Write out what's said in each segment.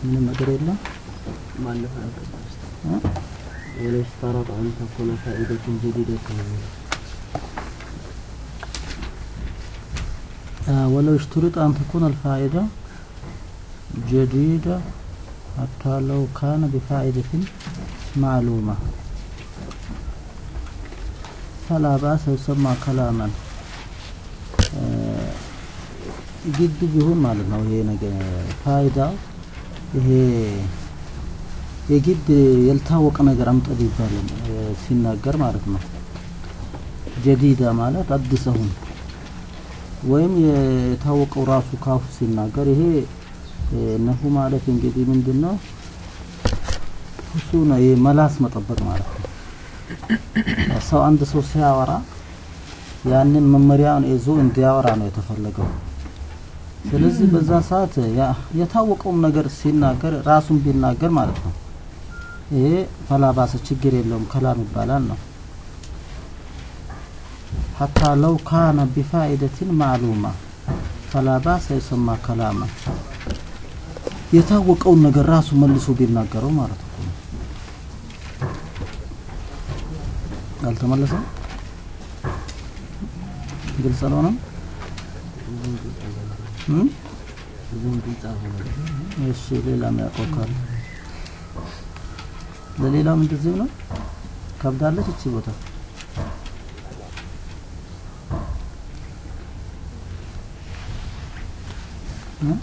ምንም ነገር የለም ማለፍ አልገባም እ? ولو اشترط أن تكون فائدة جديدة آه، ولو اشترط أن تكون الفائدة جديدة حتى لو كان بفائدة معلومة فلا بأس يسمى كلاما آه، ግድ ቢሆን ማለት ነው ይሄ ነገር ፋይዳ ይሄ የግድ ያልታወቀ ነገር አምጠድ ይባላል እ፣ ሲናገር ማለት ነው ጀዲዳ ማለት አዲስ አሁን ወይም የታወቀው ራሱ ካፉ ሲናገር ይሄ እ፣ ነሁ ማለት እንግዲህ ምንድን ነው እሱ ነው ይሄ መላስ መጠበቅ ማለት ነው ሰው አንድ ሰው ሲያወራ ያንን መመሪያውን ይዞ እንዲያወራ ነው የተፈለገው ስለዚህ በዛ ሰዓት ያ- የታወቀውም ነገር ሲናገር ራሱን ቢናገር ማለት ነው ይሄ ፈላባሰ ችግር የለውም ከላም ይባላል ነው ሐታ ለው ካነ ቢፋኢደትን ማዕሉማ ፈላባሰ ይሰማ ከላማ የታወቀውን ነገር ራሱ መልሶ ቢናገረው ማለት ነው አልተመለሰም ግልጽ አልሆነም እም? ብዙም ግልጽ አልሆነም። እሺ ሌላ የሚያውቀው ካለ ለሌላም እንደዚህ ነው ከብዳለች እቺ ቦታ እ?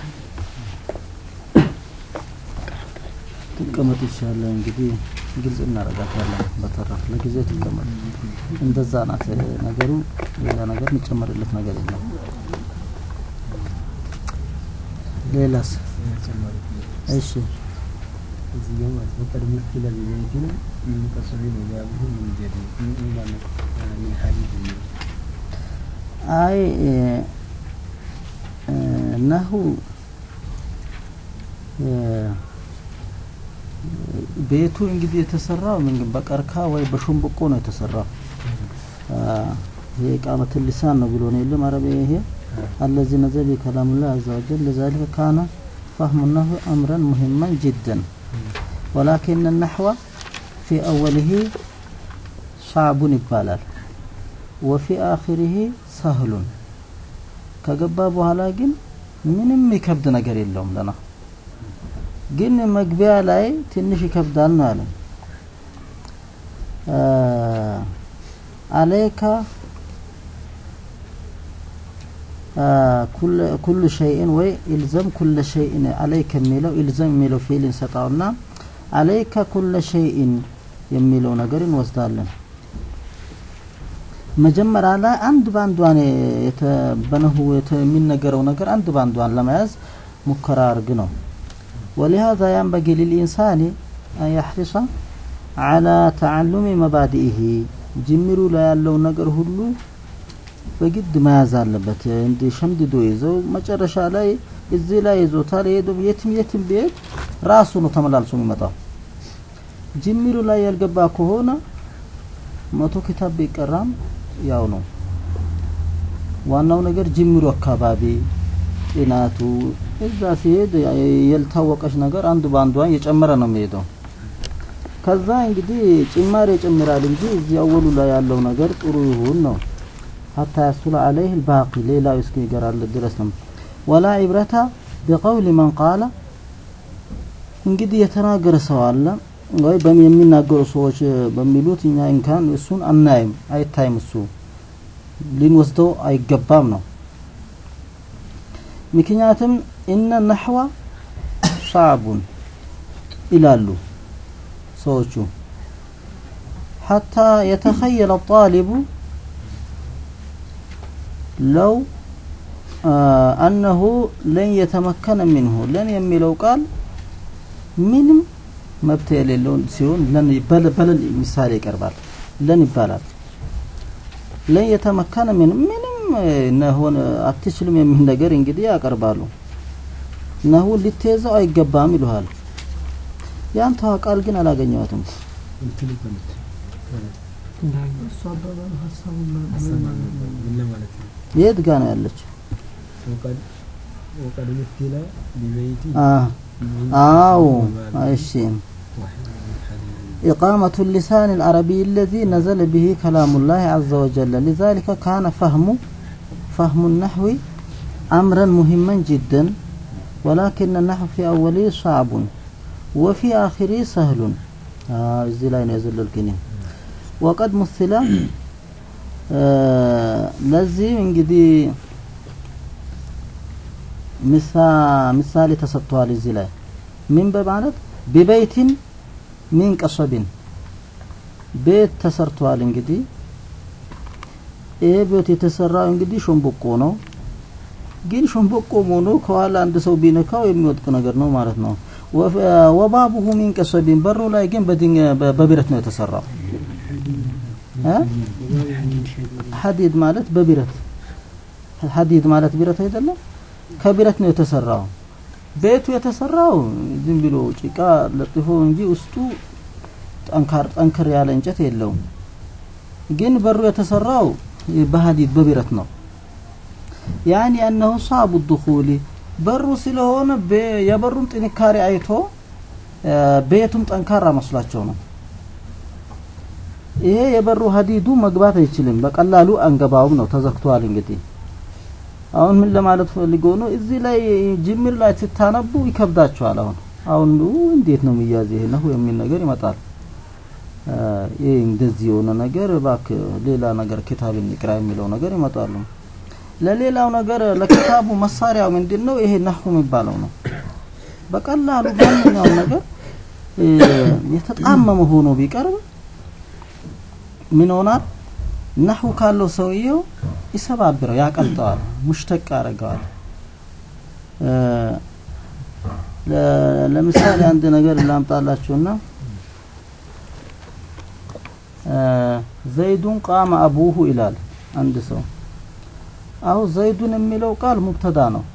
ትቀመጥ ይሻላል እንግዲህ ግልጽ እናደርጋታለን በተረፈ ለጊዜ ትቀመጥ እንደዛ ናት ነገሩ ሌላ ነገር የሚጨመርለት ነገር የለም ሌላስ እሺ እዚህኛው ማለት ነው ቀድሞ ይላል ዘይቱን የሚቀሰሩ ነው ያብሁ ምን ጀዲ ምን ማለት ምን ሐዲስ ነው አይ እ፣ እ፣ ነሁ እ፣ ቤቱ እንግዲህ የተሰራው ምን በቀርካ ወይ በሸንበቆ ነው የተሰራው። አ፣ ይሄ ቃመት ልሳን ነው ብሎ ነው የለም አረብ ይሄ الذي نزل بكلام الله عز وجل لذلك كان فهم النحو أمرا مهما جدا ولكن النحو في أوله صعب ይባላል وفي آخره سهل ከገባ በኋላ ግን ምንም ይከብድ ነገር የለውም ለና ግን መግቢያ ላይ ትንሽ ይከብዳል ነው ያለው አ፣ አለይካ አ፣ ኩል ኩሉ ሸይእን ወይ ኢልዘም ኩለ ሸይእን አለይከ የሚለው ኢልዘም የሚለው ፊል እንሰጣውና አለይከ ኩለ ሸይእን የሚለው ነገር እንወስዳለን መጀመሪያ ላይ አንድ ባንዷን የተበነሁ የሚነገረው ነገር አንድ ባንዷን ለመያዝ ሙከራ አርግ ነው ولهذا ينبغي للإنسان أن يحرص على تعلم مبادئه ጅምሩ ላይ ያለው ነገር ሁሉ በግድ መያዝ አለበት እንዲ ሸምድዶ ይዘው መጨረሻ ላይ እዚህ ላይ ይዞታል ሄዶ የትም የትም ቢሄድ ራሱ ነው ተመላልሶ የሚመጣው ጅምሩ ላይ ያልገባ ከሆነ መቶ ኪታብ ቢቀራም ያው ነው ዋናው ነገር ጅምሩ አካባቢ ጥናቱ እዛ ሲሄድ ያልታወቀች ነገር አንዱ በአንዷ እየጨመረ ነው የሚሄደው ከዛ እንግዲህ ጭማሪ ይጨምራል እንጂ እዚህ አወሉ ላይ ያለው ነገር ጥሩ ይሁን ነው ሀታ ያሱለ አለይህ ልባቂ ሌላው እስኪ ይገራል ድረስ ነው ወላ ኢብረታ ቢቀውል መን ቃለ እንግዲህ የተናገረ ሰው አለ ወይ በም የሚናገሩ ሰዎች በሚሉት እኛ እንኳን እሱን አናይም አይታይም እሱ ሊንወስደው አይገባም ነው ምክንያቱም እነ ነሕዋ ሻዕቡን ይላሉ ሰዎቹ ሐታ የተኸየለ ጣሊቡ ለው አነሁ ለን የተመከነ ሚንሁ ለን የሚለው ቃል ምንም መብት የሌለውን ሲሆን ለን በለን ምሳሌ ይቀርባል ለን ይባላል ለን የተመከነ ምን ምንም ነሆን አትችልም የሚል ነገር እንግዲህ ያቀርባሉ ነሁ ልትይዘው አይገባም ይሉሃል ያንተዋ ቃል ግን አላገኘዋትም እንትን ይበሉት እሱ አባባሉ ሀሳቡ ምን ለማለት ነው የት ጋ ነው ያለችው ወቀድ ወቀድ ምትላ ቢበይቲ አ አዎ እሺ إقامة اللسان العربي الذي نزل به كلام الله عز وجل لذلك كان فهم فهم النحو أمرا مهما جدا ولكن النحو في أوله صعب وفي آخره سهل آه زي لا ينزل الكلمة وقد مثل آه لزي እንግዲህ ምሳ ምሳሌ ተሰጥቷል እዚህ ላይ ምን በማለት ቢበይቲን ሚን ቀሰቢን ቤት ተሰርቷል እንግዲህ ይሄ ቤት የተሰራው እንግዲህ ሾምቦቆ ነው ግን ሾምቦቆ ሆኖ ከኋላ አንድ ሰው ቢነካው የሚወድቅ ነገር ነው ማለት ነው ወባቡሁ ሚን ቀሰቢን በሩ ላይ ግን በብረት ነው የተሰራው ሐዲድ ማለት በብረት ሐዲድ ማለት ብረት አይደለም ከብረት ነው የተሰራው ቤቱ የተሰራው ዝም ብሎ ጭቃ ለጥፎ እንጂ ውስጡ ጠንካር ጠንከር ያለ እንጨት የለውም ግን በሩ የተሰራው በሐዲድ በብረት ነው ያኒ አነሁ ሳቡ ድኹሊ በሩ ስለሆነ የበሩን ጥንካሬ አይቶ ቤቱም ጠንካራ መስሏቸው ነው ይሄ የበሩ ሀዲዱ መግባት አይችልም በቀላሉ አንገባውም ነው ተዘግቷል እንግዲህ አሁን ምን ለማለት ፈልጎ ነው እዚህ ላይ ጅምር ላይ ስታነቡ ይከብዳቸዋል አሁን አሁን እንዴት ነው የሚያዝ ይሄ ነው የሚል ነገር ይመጣል ይሄ እንደዚህ የሆነ ነገር ባክ ሌላ ነገር ክታብ እንቅራ የሚለው ነገር ይመጣሉ ለሌላው ነገር ለክታቡ መሳሪያው ምንድነው ይሄ ነህው የሚባለው ነው በቀላሉ ማንኛውም ነገር የተጣመመ ሆኖ ቢቀርብ ምን ሆናል ነህው ካለው ሰውየው ይሰባብረው ያቀልጠዋል ሙሽተቅ ያደርገዋል ለምሳሌ አንድ ነገር ላምጣላችሁና ዘይዱን ቃመ አቡሁ ይላል አንድ ሰው አሁን ዘይዱን የሚለው ቃል ሙብተዳ ነው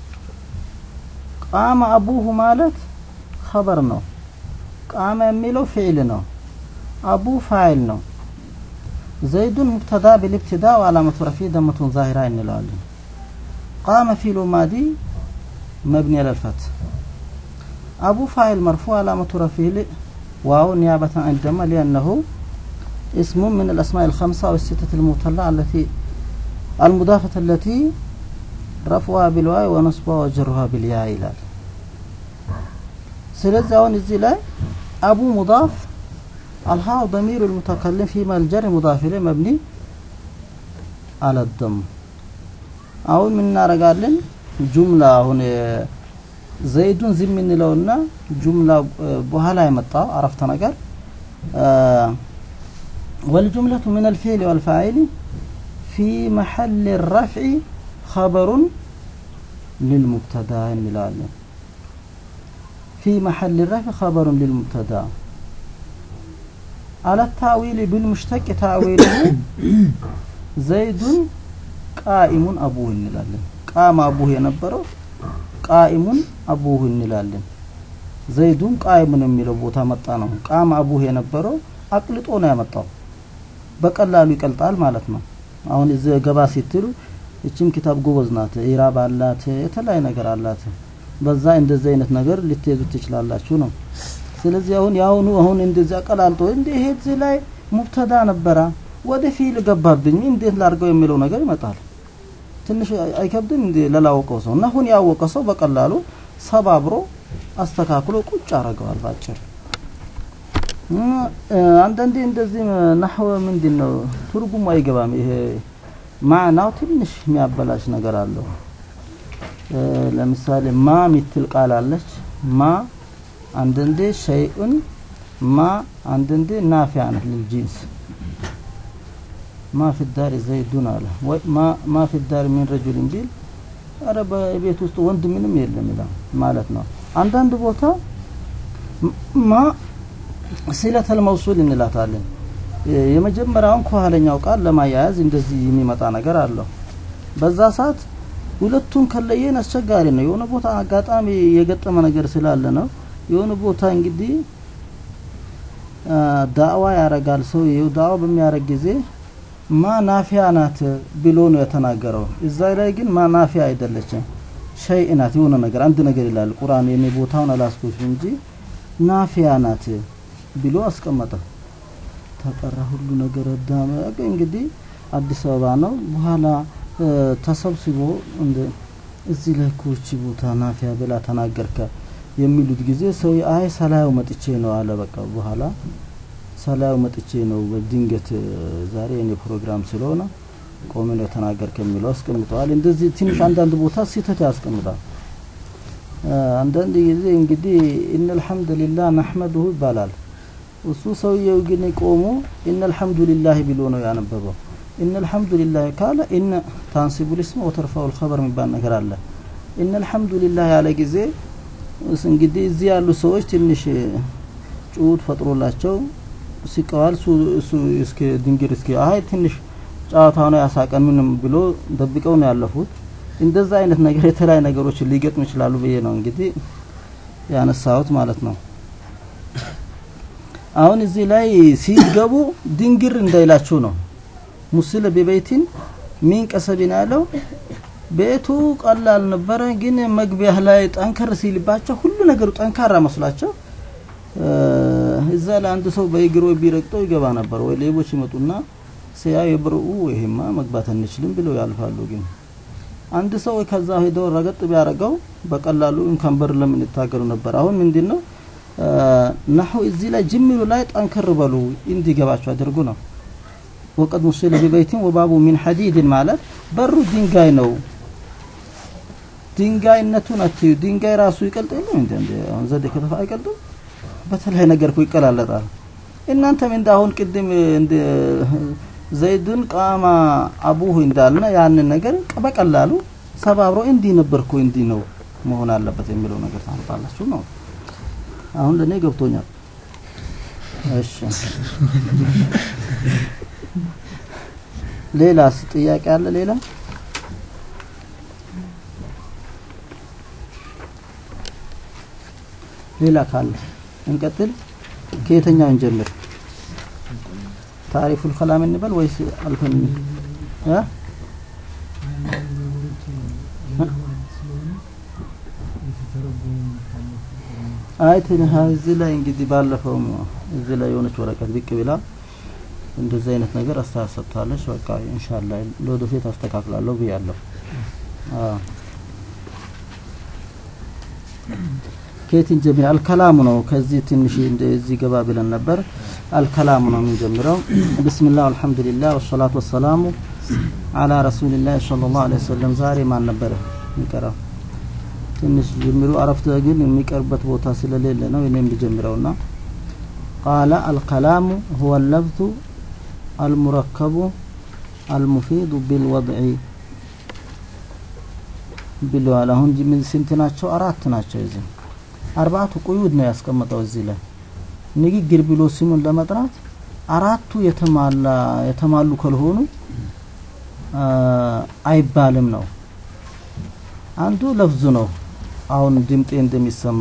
ቃመ አቡሁ ማለት ኸበር ነው ቃመ የሚለው ፊዕል ነው አቡ ፋይል ነው ዘይዱን ሙብተዳ ቢልብትዳ ወዓላመቱ ረፊ ደመቱን ዛሂራ እንለዋለን ቃመ ፊሉ ማዲ መብኒ ለልፈት አቡ ፋይል መርፉ ዓላመቱ ረፊዕ ዋው ኒያበة عن الدم لأنه اسم من الأسماء الخمسة أو الستة المبتلة التي المضافة التي رفعها بالواو ونصبها وجرها بالياء ይላል ስለዚህ አሁን እዚህ ላይ አቡ ሙዳፍ الهاء ضمير المتكلم فيما الجر مضاف إليه مبني على الضم አሁን ምን እናደርጋለን ጁምላ አሁን ዘይዱን ዝም እንለውና ጁምላ በኋላ የመጣው አረፍተ ነገር والجملة من الفعل والفاعل في محل الرفع خبر للمبتدا እንላለን في محل الرفع خبر للمبتدا على التأويل بالمشتق تأويله زيد قائم أبوه እንላለን ቃም አቡህ የነበረው ቃኢሙን አቡህ እንላለን ዘይዱን ቃኢሙን የሚለው ቦታ መጣ ነው ቃም አቡህ የነበረው አቅልጦ ነው ያመጣው በቀላሉ ይቀልጣል ማለት ነው አሁን እዚህ ገባ ሲትሉ እችም ኪታብ ጎበዝ ናት ኢራብ አላት የተለያየ ነገር አላት በዛ እንደዚህ አይነት ነገር ልትይዙ ትችላላችሁ ነው ስለዚህ አሁን ያሁኑ አሁን እንደዚህ አቀላልጦ እንደ ይሄ እዚህ ላይ ሙብተዳ ነበረ ወደ ፊል ገባብኝ እንዴት ላድርገው የሚለው ነገር ይመጣል ትንሽ አይከብድም እንዴ ለላወቀው ሰው ነሁን ያወቀ ሰው በቀላሉ ሰባብሮ አስተካክሎ ቁጭ አረገዋል ባጭር አንዳንዴ እንደዚህ ናህወ ምንድን ነው ትርጉሙ አይገባም ይሄ ማዕናው ትንሽ የሚያበላሽ ነገር አለው ለምሳሌ ማ ሚትል ቃል አለች ማ አንዳንዴ ሸይኡን ማ አንዳንዴ ናፊያ ናት ልልጂንስ ማ ፊ ዳር ዘይዱን አለ ወይ ማ ፊ ዳር ሚን ረጁልን ቢል አረ በቤት ውስጥ ወንድ ምንም የለም ይላል ማለት ነው አንዳንድ ቦታ ማ ሲለተል መውሱል እንላታለን የመጀመሪያውን ከኋለኛው ቃል ለማያያዝ እንደዚህ የሚመጣ ነገር አለው በዛ ሰዓት ሁለቱን ከለየን አስቸጋሪ ነው የሆነ ቦታ አጋጣሚ የገጠመ ነገር ስላለ ነው የሆነ ቦታ እንግዲህ ዳዕዋ ያረጋል ሰው ይው ዳዕዋ በሚያረግ ጊዜ ማ ናፊያ ናት ብሎ ነው የተናገረው እዛ ላይ ግን ማ ናፊያ አይደለችም ሸይእ ናት የሆነ ነገር አንድ ነገር ይላል ቁርአን የኔ ቦታውን አላስኩት እንጂ ናፊያ ናት ብሎ አስቀመጠ ተቀራ ሁሉ ነገር ዳመ እንግዲህ አዲስ አበባ ነው በኋላ እ፣ ተሰብስቦ እንደ እዚህ ላይ እኮ ይቺ ቦታ ናፊያ ብላ ተናገርከ የሚሉት ጊዜ ሰው አይ ሰላዩ መጥቼ ነው አለ በቃ በኋላ ሰላዩ መጥቼ ነው በድንገት እ፣ ዛሬ የኔ ፕሮግራም ስለሆነ ቆሜ ነው የተናገርከ የሚለው አስቀምጠዋል እንደዚህ ትንሽ አንዳንድ ቦታ ስህተት ያስቀምጣል እ፣ አንዳንድ ጊዜ እንግዲህ ኢነ አልሐምዱሊላህ ነሕመዱሁ ይባላል እሱ ሰውየው ግን ቆሞ ኢነ አልሐምዱሊላህ ብሎ ነው ያነበበው ኢነ አልሐምዱሊላህ ካለ ኢነ ታንሲቡ ልስም ወተርፋው ልኸበር የሚባል ነገር አለ ኢነ አልሐምዱሊላህ ያለ ጊዜ እስ እንግዲህ እዚህ ያሉ ሰዎች ትንሽ ጩኸት ፈጥሮላቸው ሲቀዋል እሱ እሱ እስኪ ድንግር እስኪ አይ ትንሽ ጨዋታው ነው ያሳቀን ምንም ብሎ ደብቀው ነው ያለፉት እንደዛ አይነት ነገር የተለያዩ ነገሮች ሊገጥሙ ይችላሉ ብዬ ነው እንግዲህ ያነሳሁት ማለት ነው አሁን እዚህ ላይ ሲገቡ ድንግር እንዳይላችሁ ነው ሙስለ በበይቲን ሚን ቀሰቢን ያለው ቤቱ ቀላል ነበረ ግን መግቢያ ላይ ጠንከር ሲልባቸው ሁሉ ነገሩ ጠንካራ መስሏቸው እ፣ እዛ ላይ አንድ ሰው በእግሮ ቢረግጠው ይገባ ነበር ወይ ሌቦች ይመጡና ሲያ የብርኡ ይሄማ መግባት አንችልም ብለው ያልፋሉ ግን አንድ ሰው ከዛ ሄዶ ረገጥ ቢያደርገው በቀላሉ እንኳን በር ለምን ይታገሉ ነበር አሁን ምንድነው ናሁ እዚህ ላይ ጅምሩ ላይ ጠንከር በሉ እንዲገባቸው አድርጉ ነው ወቀድ ሙስለ ቢበይቲን ወባቡ ሚን ሐዲድን ማለት በሩ ድንጋይ ነው ድንጋይነቱን አትዩ ድንጋይ ራሱ ይቀልጥ የለም እንደ እንደ አሁን ዘዴ ከተፋ አይቀልጥም በተለያየ ነገር እኮ ይቀላለጣል እናንተም እንደ አሁን ቅድም እንደ ዘይድን ቃማ አቡሁ እንዳልና ያንን ነገር በቀላሉ ሰባብሮ እንዲህ ነበርኩ እንዲህ ነው መሆን አለበት የሚለው ነገር ታምጣላችሁ ነው አሁን ለኔ ገብቶኛል እሺ ሌላስ ጥያቄ አለ ሌላ ሌላ ካለ እንቀጥል ከየተኛው እንጀምር ታሪፉል ከላም እንበል ወይስ አልፈን እ አይ ትንህ እዚህ ላይ እንግዲህ ባለፈው እዚህ ላይ የሆነች ወረቀት ብቅ ብላ እንደዚህ አይነት ነገር አስተያየት ሰጥታለች። በቃ ኢንሻአላህ ለወደፊት አስተካክላለሁ ብያለሁ። አዎ ከየትን ጀምር አልከላሙ ነው። ከዚህ ትንሽ እንደዚህ ገባ ብለን ነበር። አልከላሙ ነው የምንጀምረው። ቢስሚላህ አልሐምዱሊላህ ወሰላቱ ወሰላሙ አላ ረሱሊላህ ሰለላሁ ዐለይሂ ወሰለም። ዛሬ ማን ነበረ የሚቀራው? ትንሽ ጀምሩ። አረፍተ ግን የሚቀርበት ቦታ ስለሌለ ነው እኔም ልጀምረውና ቃለ አልከላሙ ሁወ ለፍዙ አልሙረከቡ አልሙፊዱ ቢልወድዒ ብለዋል። አሁን ምን ስንት ናቸው? አራት ናቸው። እዚህ አርባቱ ቁዩድ ነው ያስቀመጠው እዚህ ላይ ንግግር ብሎ ስሙን ለመጥራት አራቱ የተማላ የተማሉ ካልሆኑ አይባልም ነው። አንዱ ለፍዙ ነው። አሁን ድምጤ እንደሚሰማ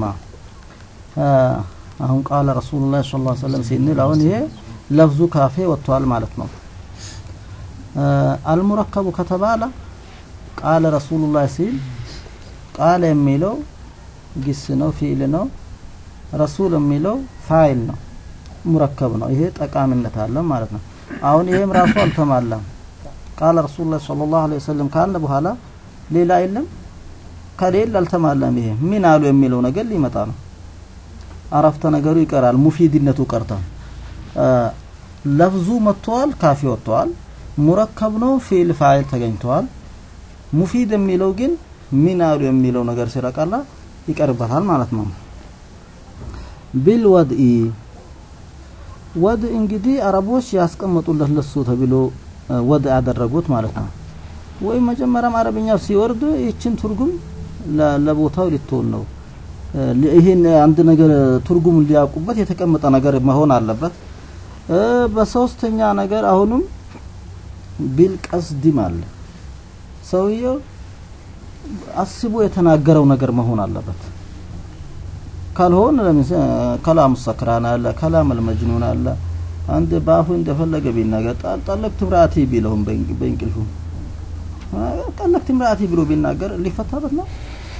አሁን ቃለ ረሱሉላህ ሰለላሁ ዐለይሂ ወሰለም ሲንል አሁን ይሄ ለፍዙ ካፌ ወጥቷል ማለት ነው። አልሙረከቡ ከተባለ ቃለ ረሱሉላህ ሲል ቃለ የሚለው ግስ ነው፣ ፊዕል ነው። ረሱል የሚለው ፋይል ነው፣ ሙረከብ ነው። ይሄ ጠቃሚነት አለ ማለት ነው። አሁን ይሄም ራሱ አልተሟላም። ቃለ ረሱሉላህ ሰለላሁ ዐለይሂ ወሰለም ካለ በኋላ ሌላ የለም ከሌለ አልተሟላም። ይሄ ምን አሉ የሚለው ነገር ሊመጣ ነው። አረፍተ ነገሩ ይቀራል፣ ሙፊድነቱ ቀርቷል። ለፍዙ መጥተዋል፣ ካፊ ወጥተዋል። ሙረከብ ነው፣ ፊዕል ፋይል ተገኝተዋል። ሙፊድ የሚለው ግን ምን አሉ የሚለው ነገር ሲረቃላ ይቀርበታል ማለት ነው። ቢልወድኢ ወድ እንግዲህ አረቦች ያስቀመጡለት ለሱ ተብሎ ወድ ያደረጉት ማለት ነው። ወይም መጀመሪያም አረብኛው ሲወርድ ይችን ትርጉም ለቦታው ልትሆን ነው። ይህን አንድ ነገር ትርጉም ሊያውቁበት የተቀመጠ ነገር መሆን አለበት። በሶስተኛ ነገር አሁንም ቢልቀስድም አለ ሰውየው አስቦ የተናገረው ነገር መሆን አለበት። ካልሆነ ለምሳሌ ከላም ሰክራን አለ፣ ከላም አልመጅኑን አለ። አንድ በአፉ እንደፈለገ ቢናገር ጠለቅት ምራቲ ቢለውም በእንቅልፉ ጠለቅት ምራቲ ብሎ ቢናገር ሊፈታበት ነው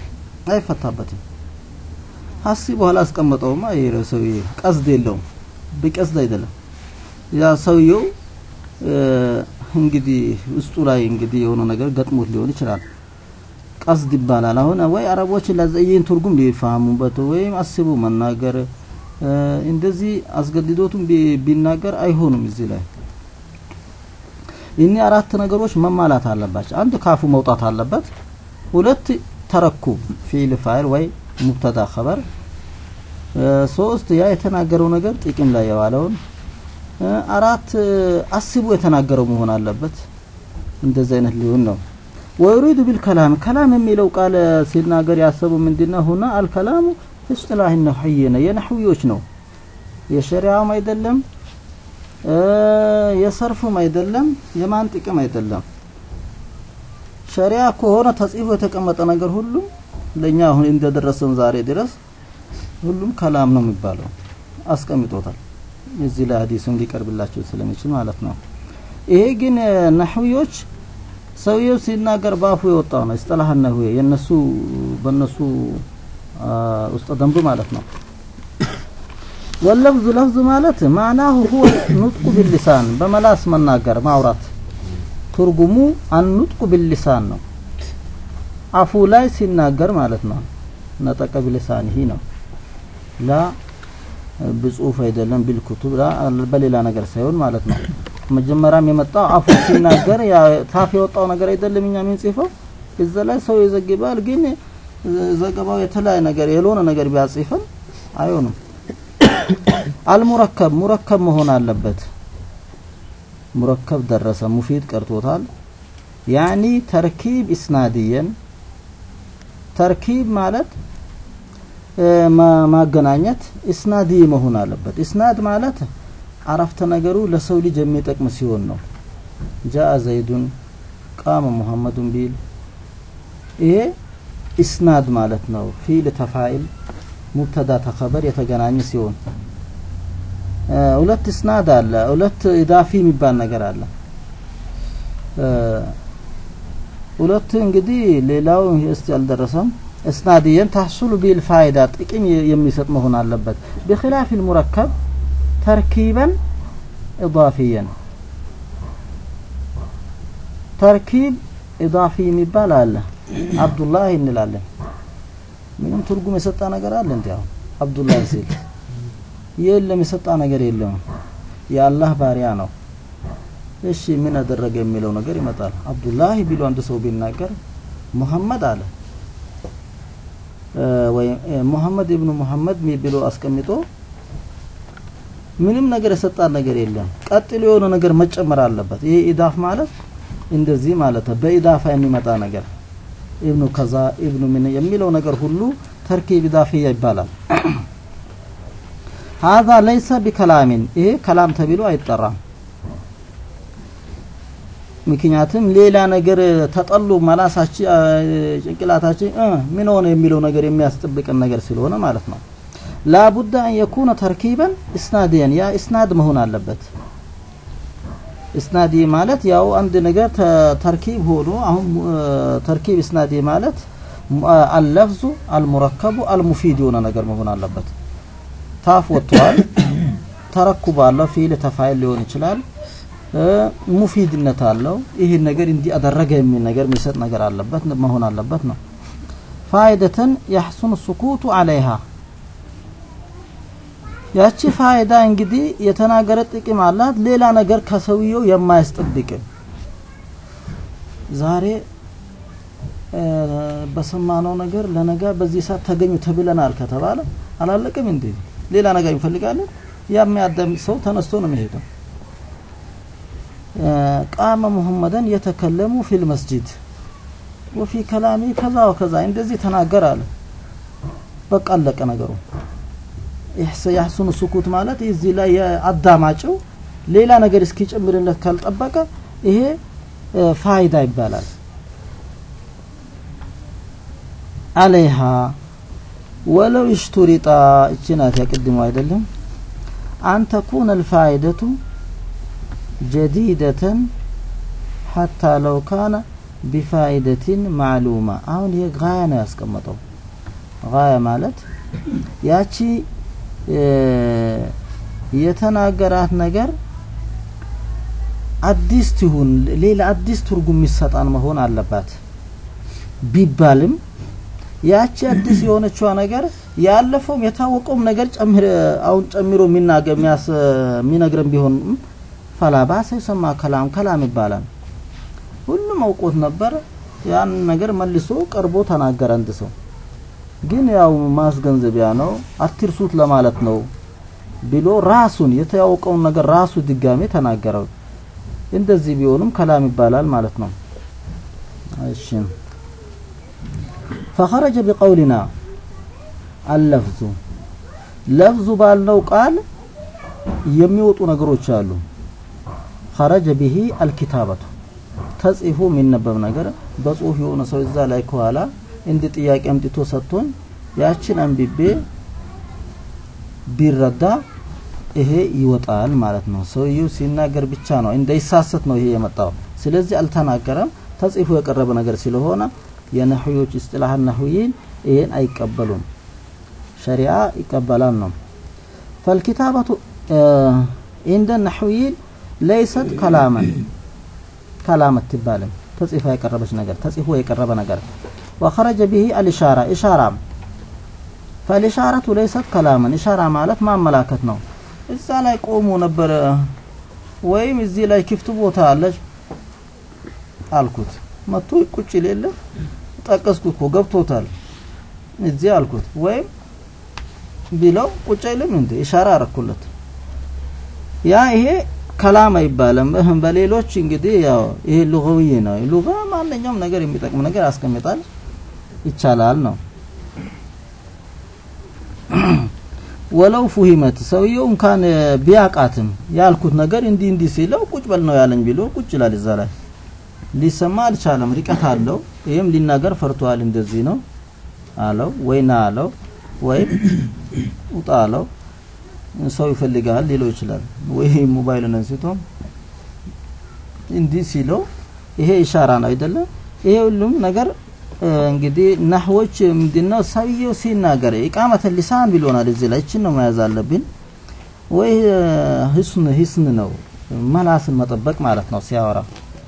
አይፈታበትም። ሀሲ በኋላ አስቀመጠውማ ይሄ ሰውዬ ቀስድ የለውም፣ በቀስድ አይደለም። ያ ሰውየው እንግዲህ ውስጡ ላይ እንግዲህ የሆነ ነገር ገጥሞት ሊሆን ይችላል። ቀስድ ይባላል። አሁን ወይ አረቦች ለዘይን ትርጉም ሊፋሙበት ወይም አስቡ መናገር እንደዚህ አስገድዶቱም ቢናገር አይሆኑም። እዚህ ላይ እኒህ አራት ነገሮች መማላት አለባቸው። አንድ ካፉ መውጣት አለበት። ሁለት ተረኩብ ፊዕል ፋይል ወይ ሙብተዳ ኸበር። ሶስት ያ የተናገረው ነገር ጥቅም ላይ የዋለውን አራት አስቡ የተናገረው መሆን አለበት። እንደዚህ አይነት ሊሆን ነው። ወዩሪዱ ቢልከላም ከላም የሚለው ቃል ሲናገር ያሰቡ ምንድነው? ሁና አልከላሙ እስጥላህ ነህይ ነው፣ የነህዊዎች ነው። የሸሪዓም አይደለም፣ የሰርፉም አይደለም፣ የማንጥቅም አይደለም። ሸሪዓ ከሆነ ተጽፎ የተቀመጠ ነገር ሁሉም ለኛ አሁን እንደደረሰን ዛሬ ድረስ ሁሉም ከላም ነው የሚባለው። አስቀምጦታል። እዚህ ላይ ሀዲሱን ሊቀርብላቸው ስለሚችል ማለት ነው። ይሄ ግን ነህዊዎች ሰውየው ሲናገር ባፉ የወጣው ነው። እስጠላህ ነህዊ የነሱ በነሱ ውስጥ ደንብ ማለት ነው። ወለፍዙ ለፍዙ ማለት ማዕናሁ ሁወ ኑጥቁ ቢልሊሳን በመላስ መናገር ማውራት፣ ትርጉሙ አንኑጥቁ ቢልሊሳን ነው። አፉ ላይ ሲናገር ማለት ነው። ነጠቀ ቢልሳኒሂ ነው ላ በጽሁፍ አይደለም ቢልኩቱብ ላ በሌላ ነገር ሳይሆን ማለት ነው። መጀመሪያም የመጣው አፉ ሲናገር ያ ታፍ የወጣው ነገር አይደለም እኛ ምን ጽፈው እዛ ላይ ሰው ይዘግባል። ግን ዘገባው የተለያየ ነገር የሆነ ነገር ቢያጽፈን አይሆንም። አልሙረከብ ሙረከብ መሆን አለበት። ሙረከብ ደረሰ ሙፊድ ቀርቶታል። ያኒ ተርኪብ ኢስናድየን ተርኪብ ማለት ማገናኘት ኢስናዲ መሆን አለበት። ኢስናድ ማለት አረፍተ ነገሩ ለሰው ልጅ የሚጠቅም ሲሆን ነው። ጃአ ዘይዱን ቃመ ሙሐመዱን ቢል ይሄ ኢስናድ ማለት ነው። ፊል ተፋኢል ሙብተዳ ተኸበር የተገናኘ ሲሆን ሁለት ኢስናድ አለ። ሁለት ኢዳፊ የሚባል ነገር አለ። ሁለት እንግዲህ ሌላው እስቲ አልደረሰም። እስናድየን ታሕሱሉ ቢል ፋይዳ ጥቅም የሚሰጥ መሆን አለበት። ቢኺላፍ ሙረከብ ተርኪበን ኢዳፊየን ተርኪብ ኢዳፊ የሚባል አለ። አብዱላህ እንላለን። ምንም ትርጉም የሰጣ ነገር አለ እንዴ? አሁን አብዱላህ ሲል የለም፣ የሰጣ ነገር የለም። የአላህ ባሪያ ነው። እሺ ምን አደረገ የሚለው ነገር ይመጣል። አብዱላህ ቢሉ አንድ ሰው ቢናገር ሙሐመድ አለ ወይ ሙሐመድ ኢብኑ ሙሐመድ ብሎ አስቀምጦ ምንም ነገር የሰጣ ነገር የለም። ቀጥሎ የሆነ ነገር መጨመር አለበት። ይሄ ኢዳፍ ማለት እንደዚህ ማለት ነው። በኢዳፋ የሚመጣ ነገር ኢብኑ ከዛ ኢብኑ ምን የሚለው ነገር ሁሉ ተርኪብ ኢዳፊያ ይባላል። ሀዛ ለይሰ ቢከላሚን ይሄ ከላም ተብሎ አይጠራም። ምክንያቱም ሌላ ነገር ተጠሉ መላሳችን ጭንቅላታችን ምን ሆነ የሚለው ነገር የሚያስጠብቅን ነገር ስለሆነ ማለት ነው። ላቡዳ አን የኩነ ተርኪበን እስናድየን ያ እስናድ መሆን አለበት። እስናዲ ማለት ያው አንድ ነገር ተርኪብ ሆኖ አሁን ተርኪብ እስናዲ ማለት አልለፍዙ አልሙረከቡ አልሙፊድ የሆነ ነገር መሆን አለበት። ታፍ ወጥቷል። ተረኩብ አለው ፊል ተፋይል ሊሆን ይችላል። ሙፊድነት አለው። ይህን ነገር እንዲህ አደረገ የሚል ነገር የሚሰጥ ነገር አለበት መሆን አለበት ነው። ፋይደተን ያሕሱኑ ሱኩቱ አለይሃ ያቺ ፋይዳ እንግዲህ የተናገረ ጥቅም አላት። ሌላ ነገር ከሰውየው የማያስጠብቅ ዛሬ በሰማነው ነገር ለነገ በዚህ ሰዓት ተገኙ ተብለናል ከተባለ አላለቅም እንዴ? ሌላ ነገር እንፈልጋለን። የሚያዳምጥ ሰው ተነስቶ ነው የሚሄደው። ቃመ ሙሐመደን የተከለሙ ፊል መስጂድ ወፊ ከላሚ ከዛ ወከዛ እንደዚህ ተናገር አለ። በቃ አለቀ ነገሩ። ያሕሱኑ ሱኩት ማለት እዚህ ላይ የአዳማጭው ሌላ ነገር እስኪጨምርለት ካልጠበቀ ይሄ ፋይዳ ይባላል። አለይሃ ወለው ይሽቱሪጣ እቺ ናት ያቅድሙ አይደለም አን ተኩነ አልፋይደቱ ጀዲደተን ሐታ ለው ካነ ቢፋይደትን ማዕሉማ አሁን ይሄ ጋያ ነው ያስቀመጠው ጋያ ማለት ያቺ እ፣ የተናገራት ነገር አዲስ ትሁን ሌላ አዲስ ትርጉም የሚሰጣን መሆን አለባት ቢባልም ያቺ አዲስ የሆነችዋ ነገር ያለፈውም የታወቀውም ነገር ጨምር አሁን ጨምሮ የሚናገር የሚያስ የሚነግረን ቢሆንም ፈላ ባሰ ይሰማ ከላም ከላም ይባላል። ሁሉም አውቆት ነበር። ያን ነገር መልሶ ቀርቦ ተናገረ አንድ ሰው። ግን ያው ማስገንዘቢያ ነው አትርሱት ለማለት ነው ብሎ ራሱን የተያወቀውን ነገር ራሱ ድጋሜ ተናገረው። እንደዚህ ቢሆንም ከላም ይባላል ማለት ነው። እሺ فخرج بقولنا اللفظ ለፍዙ ባልነው ቃል የሚወጡ ነገሮች አሉ። خرج به الكتابة ተጽፎ የሚነበብ ነገር በጽሁፍ የሆነ ሰው እዛ ላይ ከኋላ እንዲ ጥያቄ አምጥቶ ሰጥቶኝ ያችን አንብቤ ቢረዳ ይሄ ይወጣል ማለት ነው። ሰውየው ሲናገር ብቻ ነው እንዳይሳሰት ነው ይሄ የመጣው። ስለዚህ አልተናገረም። ተጽፎ የቀረበ ነገር ስለሆነ የነህዮች እስጥላህ ነህይን ይሄን አይቀበሉም። ሸሪዓ ይቀበላል ነው። ፈልኪታበቱ እንደ ነህይን ለይሰት ከላመን ከላም አትባልም። ተጽፎ የቀረበች ነገር ተጽፎ የቀረበ ነገር ወኸረጀ ቢሂ አልኢሻራ ኢሻራም ፈልኢሻረቱ ለይሰት ከላመን ኢሻራ ማለት ማመላከት ነው። እዛ ላይ ቆሞ ነበረ ወይም እዚህ ላይ ክፍት ቦታ አለች አልኩት። መጥቶ ቁጭ ሌለ ጠቀስኩት እኮ ገብቶታል እዚህ አልኩት። ወይም ቢለው ቁጭ አይልም እንዴ ኢሻራ አረኩለት። ያ ይሄ ከላም አይባልም። እህም በሌሎች እንግዲህ ያው ይሄ ሉጋዊ ነው። ሉጋ ማንኛውም ነገር የሚጠቅም ነገር ያስቀምጣል ይቻላል ነው። ወለው ፉሂመት ሰውየው እንኳን ቢያቃትም ያልኩት ነገር እንዲህ እንዲህ ሲለው ቁጭ በል ነው ያለኝ ቢሎ ቁጭ ይላል እዛ ላይ ሊሰማ አልቻለም። ርቀት አለው። ይህም ሊናገር ፈርቷል። እንደዚህ ነው አለው ወይ ና አለው ወይም ውጣ አለው። ሰው ይፈልጋል ሊለው ይችላል። ወይ ሞባይሉን አንስቶ እንዲህ ሲለው ይሄ ኢሻራ ነው አይደለም። ይሄ ሁሉም ነገር እንግዲህ ናህዎች ምንድነው ሰውየው ሲናገር ኢቃመተ ሊሳን ብሎናል። እዚህ ላይ እችን ነው መያዝ አለብን። ወይ ህስን ህስን ነው መላስን መጠበቅ ማለት ነው ሲያወራ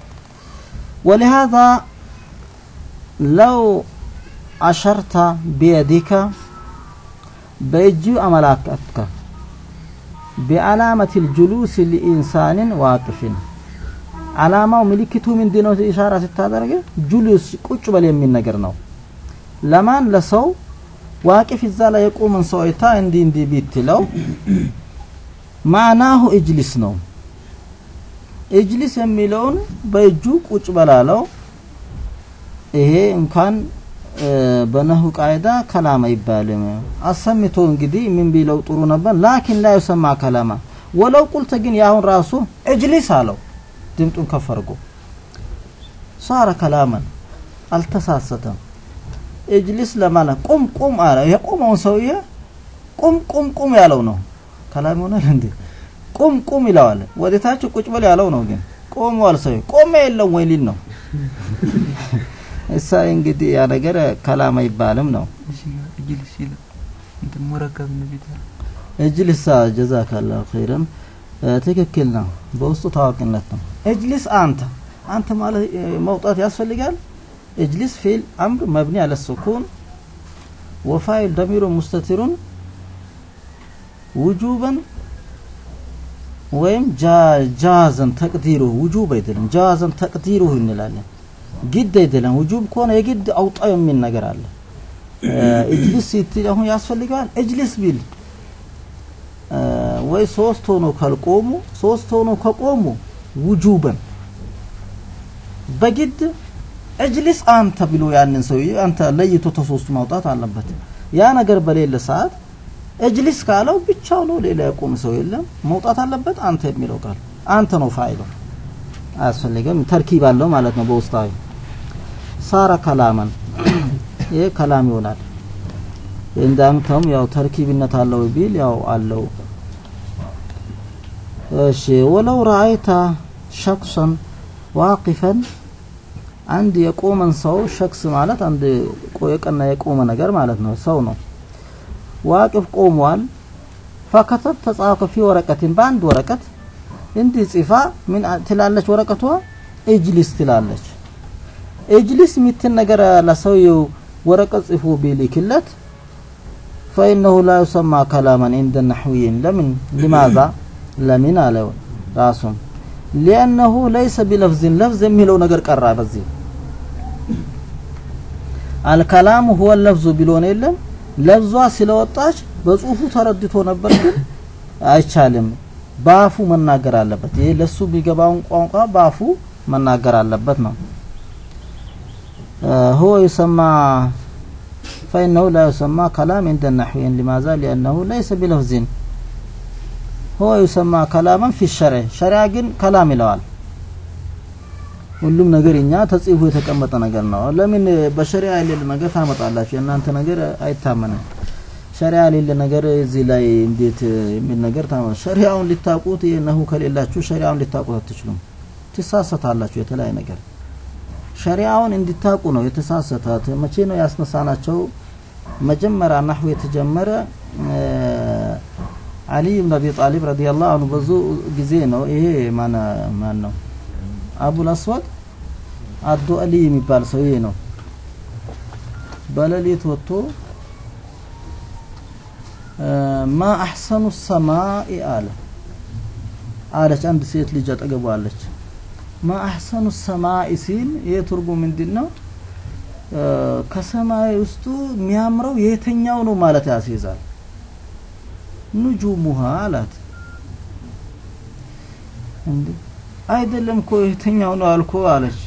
ولهذا لو أشرت بيدك بيجي أملاكتك بعلامة الجلوس لإنسان واقف علامة ملكته من دينه إشارة ستادرجة جلوس ቁጭ በል የሚል ነገር ነው ለማን ለሰው ዋቂፍ እዛ ላይ የቆመን ሰው አይታ እንዲህ እንዲህ ቢትለው ማናሁ እጅሊስ ነው እጅሊስ የሚለውን በእጁ ቁጭ በላለው ይሄ እንኳን በነሁ ቃይዳ ከላም አይባልም። አሰምቶ እንግዲህ ምን ቢለው ጥሩ ነበር። ላኪን ላይ ሰማ ከላማ ወለው ቁልተ ግን ያሁን ራሱ እጅሊስ አለው ድምጡን ከፍ አድርጎ ሳረ ከላመን አልተሳሰተም። እጅሊስ ለማለት ቁም ቁም አለ። የቆመውን ሰውዬ ቁም ቁም ቁም ያለው ነው። ከላም ይሆናል እንዴ? ቁም ቁም ይለዋል። ወደታች ቁጭ በል ያለው ነው። ግን ቆሟል ሰው ቆመ የለም ወይ ሊል ነው። እሳ እንግዲህ ያ ነገር ከላም አይባልም ነው። እጅልስ ይላል እንትን ሙረከብ ነው ቢታል እጅልሳ ጀዛከላሁ ኸይረን ትክክል ነው። በውስጡ ታዋቂነት ነው። እጅልስ አንተ አንተ ማለት መውጣት ያስፈልጋል። እጅልስ ፊል አምር መብኒ አለ ሱኩን ወፋይል ደሚሩ ሙስተቲሩን ውጁበን ወይም ጃዘን ተቅዲሩ ውጁብ አይደለም። ጃዘን ተቅዲሩ እንላለን። ግድ አይደለም። ውጁብ ከሆነ የግድ አውጣ የሚል ነገር አለ። እጅሊስ ስትል አሁን ያስፈልገዋል። እጅሊስ ቢል ወይ ሶስት ሆኖ ካልቆሙ ሶስት ሆኖ ከቆሙ ውጁበን በግድ እጅሊስ አንተ ብሎ ያንን ሰውዬ አንተ ለይቶ ተሶስቱ ማውጣት አለበት። ያ ነገር በሌለ ሰዓት እጅሊስ ካለው ብቻው ነው፣ ሌላ ያቆም ሰው የለም። መውጣት አለበት አንተ የሚለው ቃል አንተ ነው ፋይሉ። አያስፈልግም። ተርኪብ አለው ማለት ነው በውስጣዊ ሳረ ከላመን ይሄ ከላም ይሆናል። እንዳንተም ያው ተርኪብነት አለው ቢል ያው አለው። እሺ ወለው ረአይተ ሸክሰን ዋቂፈን አንድ የቆመን ሰው ሸክስ ማለት አንድ ቆ- የቀና የቆመ ነገር ማለት ነው ሰው ነው ዋቅፍ ቆሟል ፈከተብ ተጻፈ ፊ ወረቀትን በአንድ ወረቀት እንዲህ ጽፋ ምን አ- ትላለች ወረቀቷ እጅሊስ ትላለች እጅሊስ የሚትን ነገር ለሰውየው ወረቀት ጽፎ ቢልክለት ፈኢነሁ ላ ዩሰማ ከላመን እንደ ነሕዊይን ለምን ሊማዛ ለምን አለ ራሱም ሊአነሁ ለይሰ ቢለፍዝን ለፍዝ የሚለው ነገር ቀራ በዚህ አልከላሙ ሁወ ለፍዙ ቢሎን የለም ለፍዟ ስለወጣች በጽሁፉ ተረድቶ ነበር ግን አይቻልም በአፉ መናገር አለበት ይሄ ለሱ ቢገባውን ቋንቋ በአፉ መናገር አለበት ነው هو يسمى فإنه لا يسمى كلام عند النحويين لماذا لأنه ليس بلفظ هو يسمى كلاما في الشرع شرع ግን كلام ይለዋል ሁሉም ነገር እኛ ተጽፎ የተቀመጠ ነገር ነው ለምን በሸሪዓ የሌለ ነገር ታመጣላችሁ የእናንተ ነገር አይታመንም ሸሪዓ የሌለ ነገር እዚህ ላይ እንዴት የሚል ነገር ታመ ሸሪዓውን ልታውቁት ነሁ ከሌላችሁ ሸሪዓውን ልታውቁት አትችሉም ትሳሰታላችሁ የተለያየ ነገር ሸሪዓውን እንዲታቁ ነው የተሳሰታት መቼ ነው ያስነሳናቸው መጀመሪያ ናህው የተጀመረ አሊ ብን አቢ ጣሊብ ረዲየላሁ አንሁ ብዙ ጊዜ ነው ይሄ ማን ማን ነው አቡል አስወድ አዶ አሊ የሚባል ሰውዬ ነው በሌሊት ወጥቶ ማ አሕሰኑ ሰማኢ አለ አለች አንድ ሴት ልጅ አጠገቧ አለች ማ አሕሰኑ ሰማኢ ሲል ይህ ትርጉም ምንድን ነው ከሰማይ ውስጡ የሚያምረው የትኛው ነው ማለት ያስይዛል ኑጁሙሃ አላት እንዴ አይደለም እኮ የትኛው ነው አልኮ አለች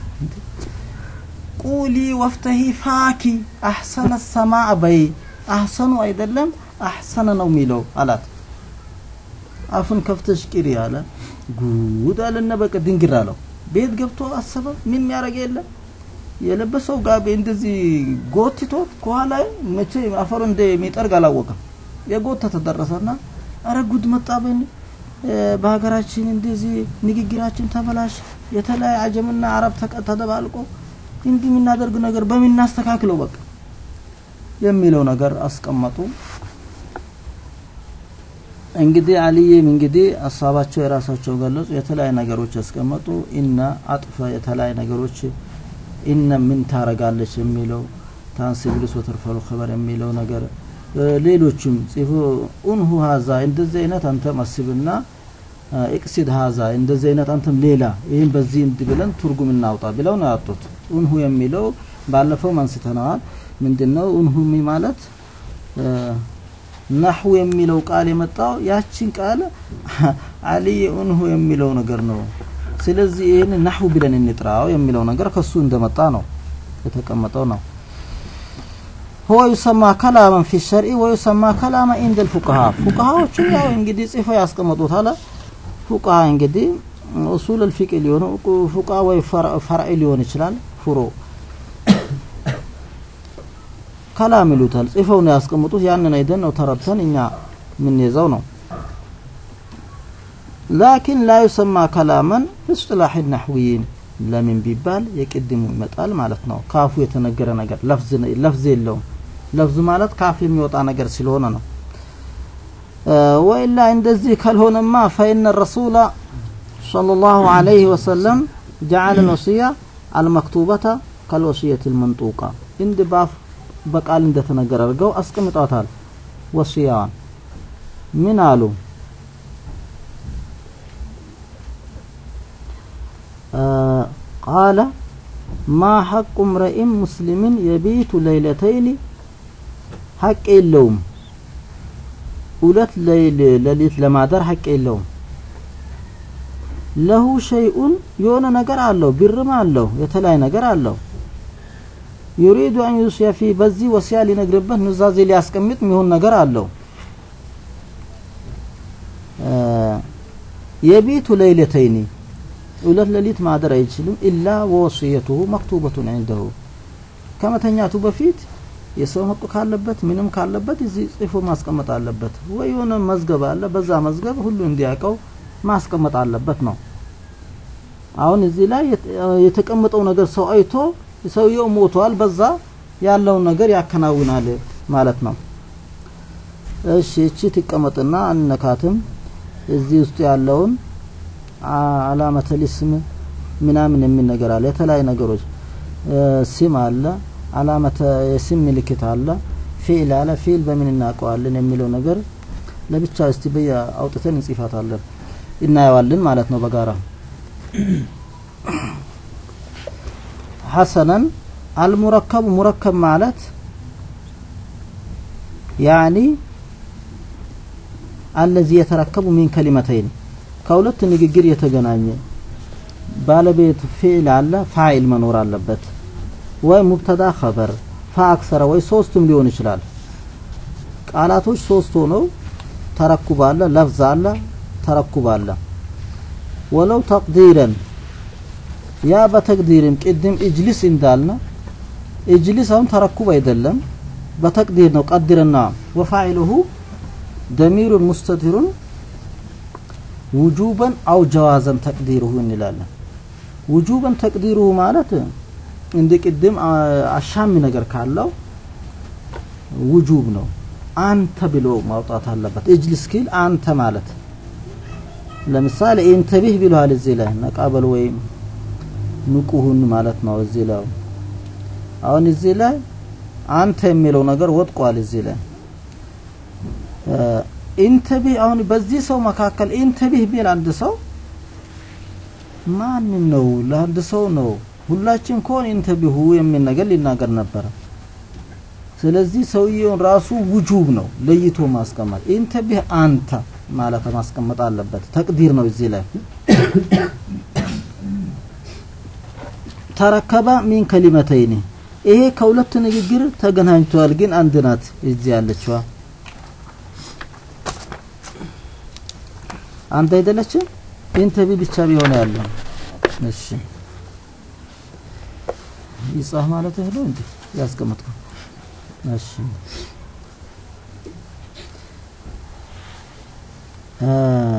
ቁሊ ወፍተሂ ፋኪ አሕሰነ ሰማ በይ አሕሰኑ አይደለም አሕሰነ ነው የሚለው አላት አፍን ከፍተሽ ቅሪ አለ ጉድ አለና በቃ ድንግር አለው ቤት ገብቶ አሰበ ምን የሚያደርግ የለም የለበሰው ጋቢ እንደዚህ ጎትቶት ከኋላ መቼ አፈሩ እንደሚጠርግ አላወቀም የጎተተ ደረሰና አረ ጉድ መጣብን በሀገራችን እንደዚህ ንግግራችን ተበላሽ የተለያየ አጀምና አረብ ተደባልቆ እንዲህ የምናደርግ ነገር በምን እናስተካክለው በቃ የሚለው ነገር አስቀመጡ እንግዲህ አልይም እንግዲህ ሀሳባቸው የራሳቸው ገለጹ የተለያዩ ነገሮች ያስቀመጡ እና አጥፈ የተለያዩ ነገሮች ኢነ ምን ታረጋለች የሚለው ታንሲብልስ ወተርፈሉ ኸበር የሚለው ነገር ሌሎችም ጽፎ ኡንሁ ሀዛ እንደዚህ አይነት አንተ መስብና ኢቅሲድ ሀዛ እንደዚህ አይነት አንተም ሌላ ይህም በዚህ እንድ ብለን ትርጉም እናውጣ ብለው ነው ያጡት ኡንሁ የሚለው ባለፈው አንስተነዋል ምንድነው ኡንሁ ማለት ናሁ የሚለው ቃል የመጣው ያችን ቃል አልይ ኡንሁ የሚለው ነገር ነው ስለዚህ ይህን ናሁ ብለን እንጥራው የሚለው ነገር ከሱ እንደመጣ ነው የተቀመጠው ነው هو يسمى كلاما في الشرع ويسمى كلاما عند الفقهاء فقهاዎቹ ያው እንግዲህ ጽፈው ያስቀመጡት አለ ፉቃሃ እንግዲህ ኡሱል الفقه ሊሆን ፉቃ ወይ ፈርዕ ሊሆን ይችላል ፍሮ ከላም ይሉታል ጽፈው ነው ያስቀምጡት ያንን አይደን ነው ተረድተን እኛ የምንይዘው ነው ላኪን ላ ዩሰማ ከላመን ብስጥላሕ ናሕዊይን ለምን ቢባል የቅድሙ ይመጣል ማለት ነው ካፉ የተነገረ ነገር ለፍዝ የለውም ለፍዝ ማለት ካፍ የሚወጣ ነገር ስለሆነ ነው ወኢላ እንደዚህ ካልሆነማ ፈኢነ ረሱላ صلى الله عليه وسلم جعل الوصية المكتوبة كالوصية المنطوقة عند باف በቃል እንደተነገረ አድርገው አስቀምጧታል ወሲያዋን ምን አሉ ቃለ ማ ሐቁ ምረኢን ሙስሊምን የቢቱ ለይለተይኒ ሐቅ የለውም ሁለት ሌሊት ለማደር ሐቅ የለውም ለሁ ሸይኡን የሆነ ነገር አለው ብርም አለው የተለያየ ነገር አለው ዩሪዱ አን ዩስያ ፊ በዚህ ወሲያ ሊነግርበት ኑዛዜ ሊያስቀምጥ የሚሆን ነገር አለው የቤቱ ለይለተይኒ ሁለት ሌሊት ማደር አይችልም ኢላ ወወሲየቱሁ መክቱበቱን ዒንደሁ ከመተኛቱ በፊት የሰው ሀቅ ካለበት ምንም ካለበት እዚህ ጽፎ ማስቀመጥ አለበት ወይ የሆነ መዝገብ አለ በዛ መዝገብ ሁሉ እንዲያውቀው ማስቀመጥ አለበት ነው አሁን እዚህ ላይ የት- የተቀመጠው ነገር ሰው አይቶ ሰውየው ሞቷል፣ በዛ ያለውን ነገር ያከናውናል ማለት ነው። እሺ እቺ ትቀመጥና አንነካትም። እዚህ ውስጥ ያለውን አ- አላመተል ስም ምናምን የሚል ነገር አለ። የተለያዩ ነገሮች እ፣ ስም አለ፣ አላመተ የስም ምልክት አለ፣ ፊዕል አለ። ፊዕል በምን እናውቀዋለን የሚለው ነገር ለብቻ እስቲ በየ አውጥተን እንጽፋታለን እናየዋለን ማለት ነው በጋራ ሐሰነን አልሙረከቡ ሙረከብ ማለት ያኒ አለዚ የተረከቡ ሚን ከሊመተይን ከሁለት ንግግር የተገናኘ ባለቤት ፊዕል አለ ፋይል መኖር አለበት ወይ ሙብተዳ ኸበር ፈአክሰረ ወይ ሶስቱም ሊሆን ይችላል ቃላቶች ሶስት ሆነው ተረኩብ አለ ለፍዝ አለ ተረኩብ አለ ወለው ተቅዲረን ያ በተቅዲርም ቅድም እጅሊስ እንዳልነ እጅሊስ አሁን ተረኩብ አይደለም በተቅዲር ነው ቀድርና ወፋዒሉሁ ደሚሩን ሙስተቲሩን ውጁበን አው ጀዋዘን ተቅዲሩሁ እንላለን ውጁበን ተቅዲሩሁ ማለት እንደ ቅድም አ- አሻሚ ነገር ካለው ውጁብ ነው አንተ ብሎ ማውጣት አለበት እጅሊስ ኪል አንተ ማለት ለምሳሌ ኢንተቢህ ብለዋል እዚህ ላይ ነቃበል ወይም ንቁሁን ማለት ነው እዚህ ላይ አሁን እዚህ ላይ አንተ የሚለው ነገር ወጥቋል እዚህ ላይ እ፣ ኢንተቢህ አሁን በዚህ ሰው መካከል ኢንተቢህ ቢል አንድ ሰው ማንን ነው ለአንድ ሰው ነው ሁላችን ከሆን ኢንተቢሁ የሚል ነገር ሊናገር ነበረ ስለዚህ ሰውየውን ራሱ ውጁብ ነው ለይቶ ማስቀመጥ ኢንተቢህ አንተ ማለት ማስቀመጥ አለበት ተቅዲር ነው እዚህ ላይ ተረከበ ሚን ከሊመተይኒ ይሄ ከሁለት ንግግር ተገናኝቷል ግን አንድ ናት እዚህ ያለችዋ አንተ አይደለችም ኢንተቢ ብቻ ቢሆን ያለው እሺ ይጻፍ ማለት ነው እንዴ ያስቀመጥከው እሺ አ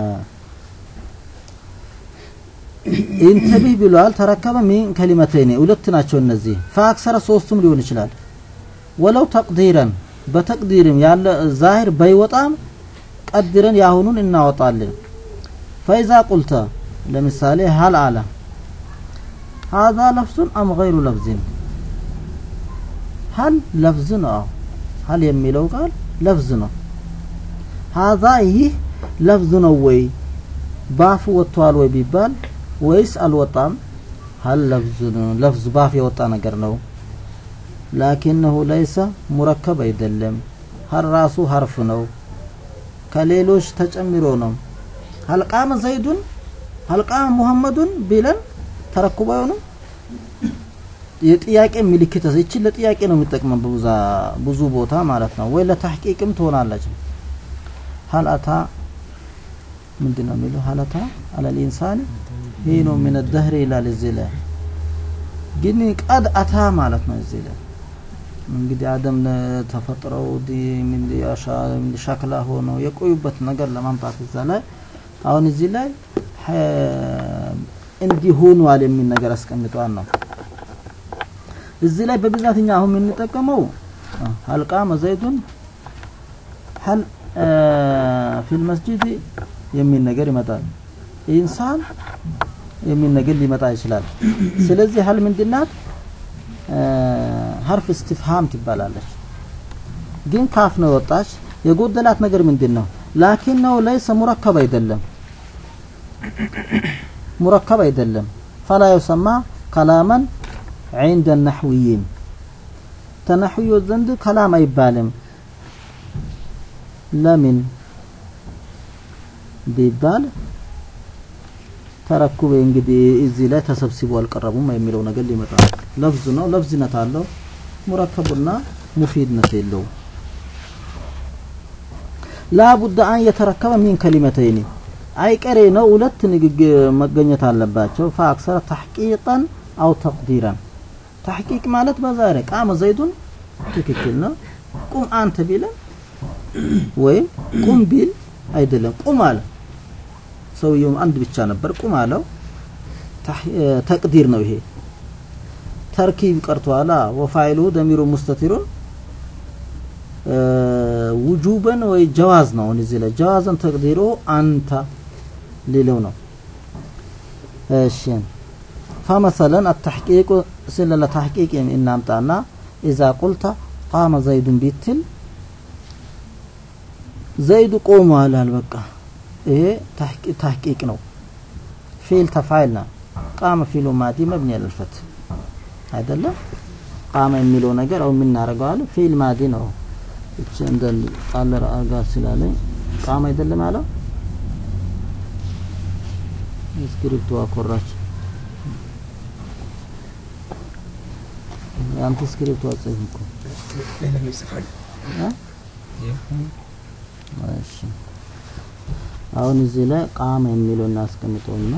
ኢንተቢህ ብሏል ተረከበ ሚን ከሊመተይኒ ሁለት ናቸው እነዚህ ፈአክሰረ ሶስቱም ሊሆን ይችላል ወለው ተቅዲረን በተቅዲርም ያለ ዛሂር በይወጣም ቀድረን ያሁኑን እናወጣለን ፈይዛ ቁልተ ለምሳሌ ሀል አለ هذا لفظ أم غير لفظ هل لفظ ነው هل የሚለው ቃል ለፍዝ ነው هذا ይህ ለፍዝ ነው ወይ ባፍ ወጥቷል ወይ ቢባል ወይስ አልወጣም هل ለፍዝ ነው ለፍዝ ባፍ የወጣ ነገር ነው ላኪነሁ ለይሰ ሙረከብ አይደለም ሀል ራሱ ሀርፍ ነው ከሌሎች ተጨምሮ ነው ሀልቃመ ዘይዱን ሀልቃመ ሙሐመዱን ቢለን ተረኩባ አይሆንም የጥያቄ ምልክት እቺ ለጥያቄ ነው የሚጠቅመው በብዛ ብዙ ቦታ ማለት ነው ወይ ለተሕቂቅም ትሆናለች ሀል አታ ምንድን ነው የሚለው ሀል አታ አለል ኢንሳን ሂኑ ምን ደህር ይላል እዚህ ላይ ግን ቀድ አታ ማለት ነው እዚህ ላይ እንግዲህ አደም ተፈጥረው ሻክላ ሆነው የቆዩበት ነገር ለማምጣት እዛ ላይ አሁን እዚህ ላይ እንዲሆኗል የሚል ነገር አስቀምጧል ነው እዚህ ላይ በብዛት እኛ አሁን የምንጠቀመው ሀልቃ መዘይቱን ሀል ፊል መስጂድ የሚል ነገር ይመጣል ኢንሳን የሚል ነገር ሊመጣ ይችላል ስለዚህ ሀል ምንድናት ሀርፍ እስትፍሃም ትባላለች ግን ካፍ ነው ወጣች የጎደላት ነገር ምንድን ነው ላኪን ነው ለይሰ ሙረከብ አይደለም ሙረከብ አይደለም ፈላ yuሰማ ከላመን عند النحويين ተነህዮ ዘንድ ከላም አይባልም ለምን ቢባል ተረኩበ እንግዲህ እዚህ ላይ ተሰብስቦ አልቀረቡም የሚለው ነገር ሊመጣ ለፍዝ ነው ለፍዝነት አለው ሙረከቡና ሙፊድነት የለውም ላቡድ አን የተረከበ ሚን ከሊመተይኒ አይቀሬ ነው ሁለት ንግግር መገኘት አለባቸው ፈአክሰረ ተሕቂቀን አው ተቅዲረን ተሕቂቅ ማለት በዛሬ ቃመ ዘይዱን ትክክል ነው ቁም አንተ ቢለን ወይም ቁም ቢል አይደለም ቁም አለ ሰውየውም አንድ ብቻ ነበር ቁም አለው ታህ- እ፣ ተቅዲር ነው ይሄ ተርኪብ ቀርቷላ ወፋይሉ ደሚሩ ሙስተቲሩን እ፣ ውጁበን ወይ ጀዋዝ ነው አሁን እዚህ ላይ ጀዋዘን ተቅዲሩ አንተ ሊለው ነው እሺ فمثلا التحقيق سلة تحقيق إن أمتعنا إذا قلت قام زيد بيتل ዘይዱ ቆሟል አልበቃ ይሄ ተሕቂ- ተሕቂቅ ነው ፊል ተፋይል ነው ቃመ ፊሉ ማዲ መብኒ ያለልፈት አይደለም ቃመ የሚለው ነገር አሁን የምናደርገዋል ፊል ማዲ ነው እቺ እንደ ቃል አርጋ ስላለኝ ቃመ አይደለም ያለው ስክሪፕቱ አኮራች ያንተ ስክሪፕቱ አጽፍ እኮ ሌላ ይጽፋል እ? እሺ አሁን እዚህ ላይ ቃመ የሚለው እናስቀምጠውና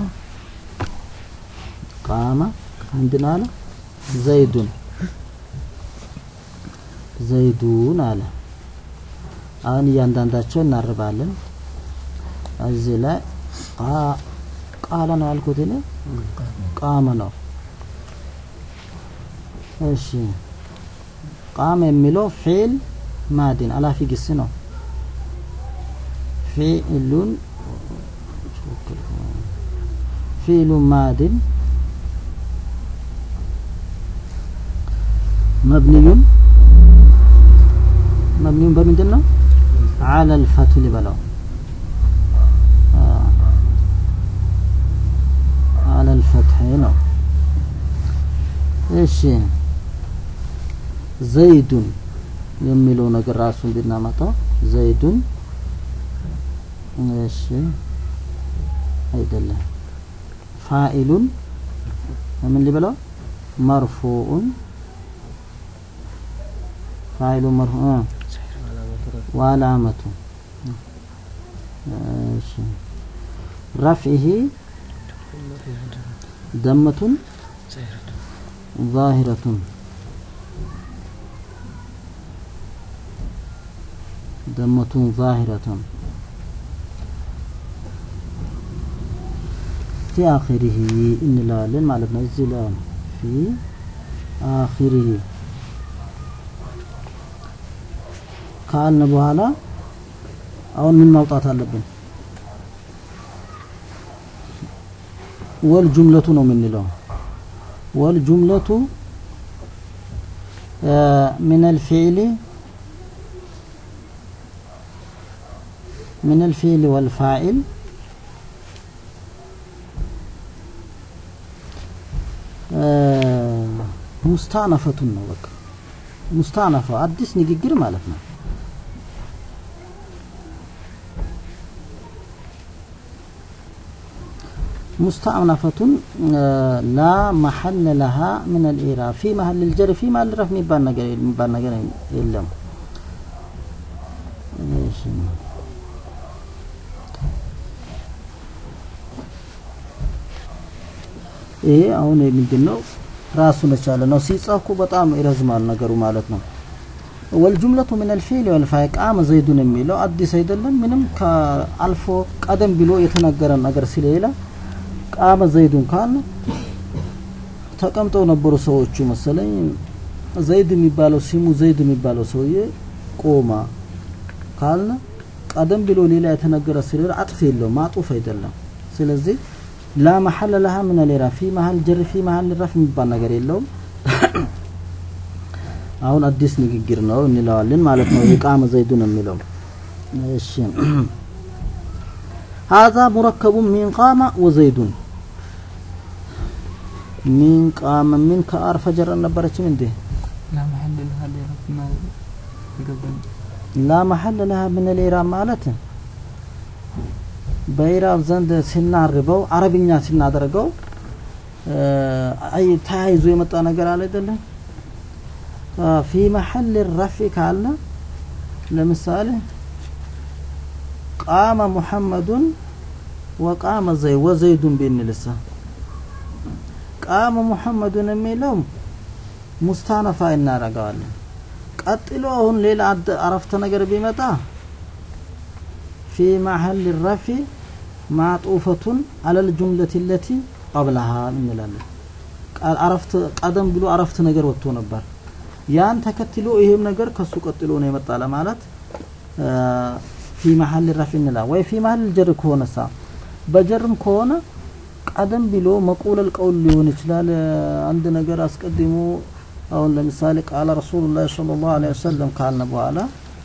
ቃመ ምንድን አለ ዘይዱን ዘይዱን አለ አሁን እያንዳንዳቸው እናርባለን እዚህ ላይ ቃ- ቃለ ነው ያልኩት እኔ ቃመ ነው እሺ ቃመ የሚለው ፊል ማዲን አላፊ ግስ ነው ፊዕሉን ፊዕሉ ማድን መብንዩን መብንዩን በምንድን ነው አለ ልፈቱ ሊበላው አለ ልፈትሕ ነው እሺ ዘይዱን የሚለው ነገር ራሱን ብናመጣው ዘይዱን እሺ አይደለም ፋኢሉን ምን ሊበለው መርፉኡን ፋኢሉ መርፉ ወአላመቱ እሺ ረፍዒሂ ደመቱን ዛሂረቱን ደመቱን ዛሂረቱን ፊ አኺሪሂ እንለዋለን ማለት ነው። እዚህ ላይ ነው ፊ አኺሪሂ ካልን በኋላ አሁን ምን ማውጣት አለብን? ወል ጁምለቱ ነው የምንለው። ወል ጁምለቱ من الفعل من الفعل والفاعل ሙስታነፈቱን ነው በቃ ሙስታነፈ አዲስ ንግግር ማለት ነው ሙስታነፈቱን ላ መሐል ለሃ ምን አልኢራብ ፊ መሀል ልጀር ፊ መሀል ረፍ የሚባል ነገር የሚባል ነገር የለም እሺ ይሄ አሁን ምንድን ነው ራሱን የቻለ ነው ሲጻፉ በጣም ይረዝማል ነገሩ ማለት ነው ወልጁምለቱ ምን አልፊዕል ወልፋዕል ቃመ ዘይዱን የሚለው አዲስ አይደለም ምንም ከአልፎ ቀደም ብሎ የተነገረ ነገር ስለሌለ ቃመ ዘይዱን ካል ተቀምጠው ነበሩ ሰዎቹ መሰለኝ ዘይድ የሚባለው ሲሙ ዘይድ የሚባለው ሰውዬ ቆማ ካልነ ቀደም ብሎ ሌላ የተነገረ ስለሌለ አጥፍ የለውም ማጡፍ አይደለም ስለዚህ ላ መሐለ ለሃ ምን ሌራ ፊ መሀል ጀር ፊ መሀል ረፍ የሚባል ነገር የለውም አሁን አዲስ ንግግር ነው እንለዋለን ማለት ነው የቃመ ዘይዱን የሚለው እሺ هذا مركب من قام وزيد من قام من كአር ፈጀር ነበረችም እንዴ لا محل لها لإعراب ما يقبل ላ መሐል ለሃ ምን ሌራ ማለት በኢራብ ዘንድ ሲናርበው አረብኛ ሲናደርገው አይ ተያይዞ የመጣ ነገር አለ አይደለም ፊ መሐል ረፊ ካልነ ለምሳሌ ቃመ ሙሐመዱን ወቃመ ዘይ ወዘይዱን ብንልሳ ቃመ ሙሐመዱን የሚለው ሙስታነፋ እናረገዋለን ቀጥሎ አሁን ሌላ አረፍተ ነገር ቢመጣ ፊ መሐል ረፊ معطوفة على الجملة التي ቀብለሃ እንላለን ቃል አረፍት ቀደም ብሎ አረፍት ነገር ወጥቶ ነበር ያን ተከትሎ ይሄም ነገር ከሱ ቀጥሎ ነው የመጣ ለማለት ፊ መሀል ረፍ እንላ ወይ ፊ መሀል ጀር ከሆነሳ በጀርም ከሆነ ቀደም ብሎ መቁለል ቀውል ሊሆን ይችላል አንድ ነገር አስቀድሞ አሁን ለምሳሌ ቃለ ረሱሉላህ ሰለላሁ ዐለይሂ ወሰለም ካልነ በኋላ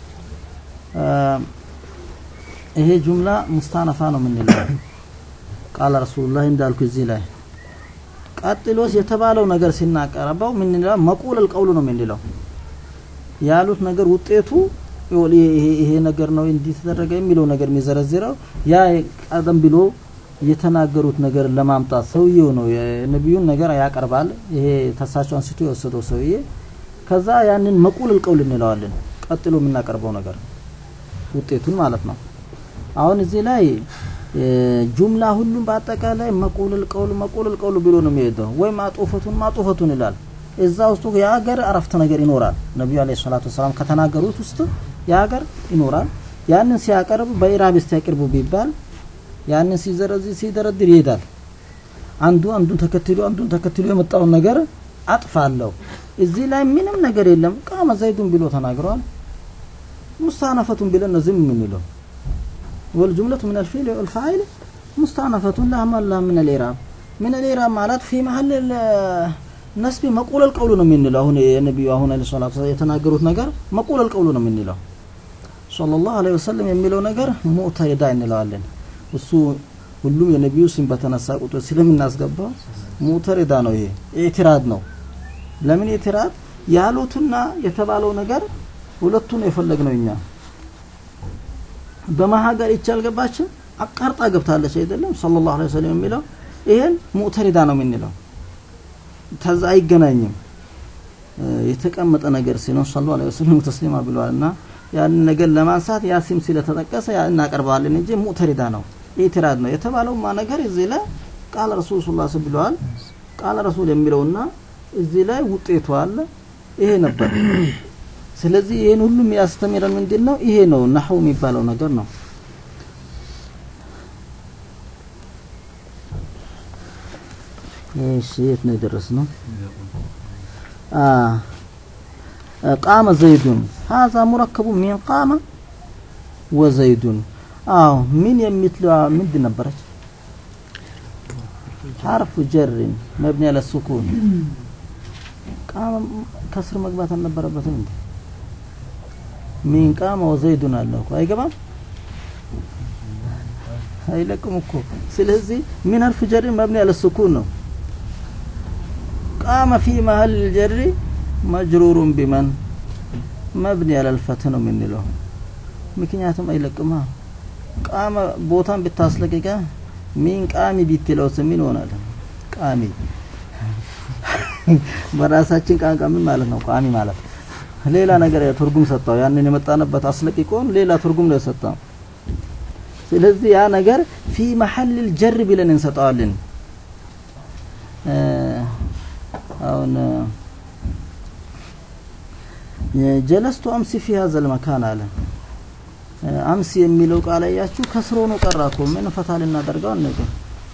ይሄ ጁምላ ሙስታነፋ ነው የምንለው ቃለ ረሱሉላህ እንዳልኩ እዚህ ላይ ቀጥሎስ የተባለው ነገር ሲናቀረበው ምን እንለው መቁለል ቀውሉ ነው የምንለው ያሉት ነገር ውጤቱ ይሄ ነገር ነው እንዲህ ተደረገ የሚለው ነገር የሚዘረዝረው ያ ቀደም ብሎ የተናገሩት ነገር ለማምጣት ሰውየው ነው የነቢዩን ነገር ያቀርባል ይሄ ተሳቸው አንስቶ የወሰደው ሰውዬ ከዛ ያንን መቁለል ቀውል እንለዋለን ቀጥሎ የምናቀርበው ነገር ውጤቱን ማለት ነው አሁን እዚህ ላይ ጁምላ ሁሉም በአጠቃላይ መቁለል ቀውል መቁለል ቀውል ብሎ ነው የሚሄደው ወይ ማጡፈቱን ማጡፈቱን ይላል እዛ ውስጥ የሀገር አረፍተ ነገር ይኖራል ነቢዩ አለ ሰላቱ ወሰላም ከተናገሩት ውስጥ የሀገር ይኖራል ያንን ሲያቀርብ በኢራብ ያቅርቡ ቢባል ያንን ሲዘረዝር ሲደረድር ይሄዳል አንዱ አንዱን ተከትሎ አንዱን ተከትሎ የመጣውን ነገር አጥፋለሁ እዚህ ላይ ምንም ነገር የለም ቃመ ዘይዱን ብሎ ተናግረዋል ሙስታነፈቱን ብለን ነው ዝም የምንለው والجملة من الفعل والفاعل مستأنفة لها ما لها من الإعراب من الإعراب مالت في محل النسب مقول القول ነው የምንለው አሁን የነብዩ አሁን አለ ሰላቱ የተናገሩት ነገር መቁል القول ነው የምንለው ሰለላሁ ዐለይሂ ወሰለም የሚለው ነገር ሙዕተሪዳ እንለዋለን እሱ ሁሉም የነቢዩ ስም በተነሳ ቁጥር ስለምናስገባው ሙዕተሪዳ ነው ይሄ ኢዕትራድ ነው ለምን ኢዕትራድ ያሉትና የተባለው ነገር ሁለቱን የፈለግነው እኛ በማሀገር ይቻ አልገባችም አቃርጣ ገብታለች አይደለም ሰለላሁ ዐለይሂ ወሰለም የሚለው ይሄን ሙዕተሪዳ ነው የምንለው ተዛ አይገናኝም የተቀመጠ ነገር ሲኖር ሰለላሁ ዐለይሂ ወሰለም ተስሊማ ብለዋልና ያንን ነገር ለማንሳት ያ ስም ስለተጠቀሰ ያ እናቀርባለን እንጂ ሙዕተሪዳ ነው ኢትራድ ነው የተባለውማ ነገር እዚህ ላይ ቃለ ረሱል ሰለላሁ ዐለይሂ ብለዋል ቃለ ረሱል የሚለውና እዚህ ላይ ውጤቱ አለ ይሄ ነበር ስለዚህ ይሄን ሁሉም ያስተምረን ምንድን ነው ይሄ ነው ነሐው የሚባለው ነገር ነው እሺ የት ነው የደረስነው آه قام زيد هذا مركب من قام وزيد آه من يمثل من دي نبرج حرف جر مبني على السكون قام كسر مقبات النبرة እንዴ ሚን ቃመ ወዘይዱን አለ እኮ አይገባም አይለቅም እኮ ስለዚህ ምን ሐርፍ ጀር መብኒ አለ ሱኩን ነው ቃመ ፊ መሀል ጀሪ መጅሩሩን ቢመን መብኒ አለ ልፈት ነው የምንለው ምክንያቱም አይለቅማ ቃመ ቦታን ብታስለቅቀ ሚን ቃሚ ቢትለውስ ምን ይሆናል ቃሚ በራሳችን ቋንቋ ምን ማለት ነው ቋሚ ማለት ሌላ ነገር ትርጉም ሰጠው ያንን የመጣንበት አስለቅቆን ሌላ ትርጉም ነው የሰጠው ስለዚህ ያ ነገር ፊ መሐል ጀር ብለን እንሰጠዋለን አሁን ጀለስቱ አምሲ ፊ ሀዘ ልመካን አለ አምሲ የሚለው ቃል አያችሁ ከስሮ ነው ቀራ እኮ ምን ፈታ ልናደርገው ነገር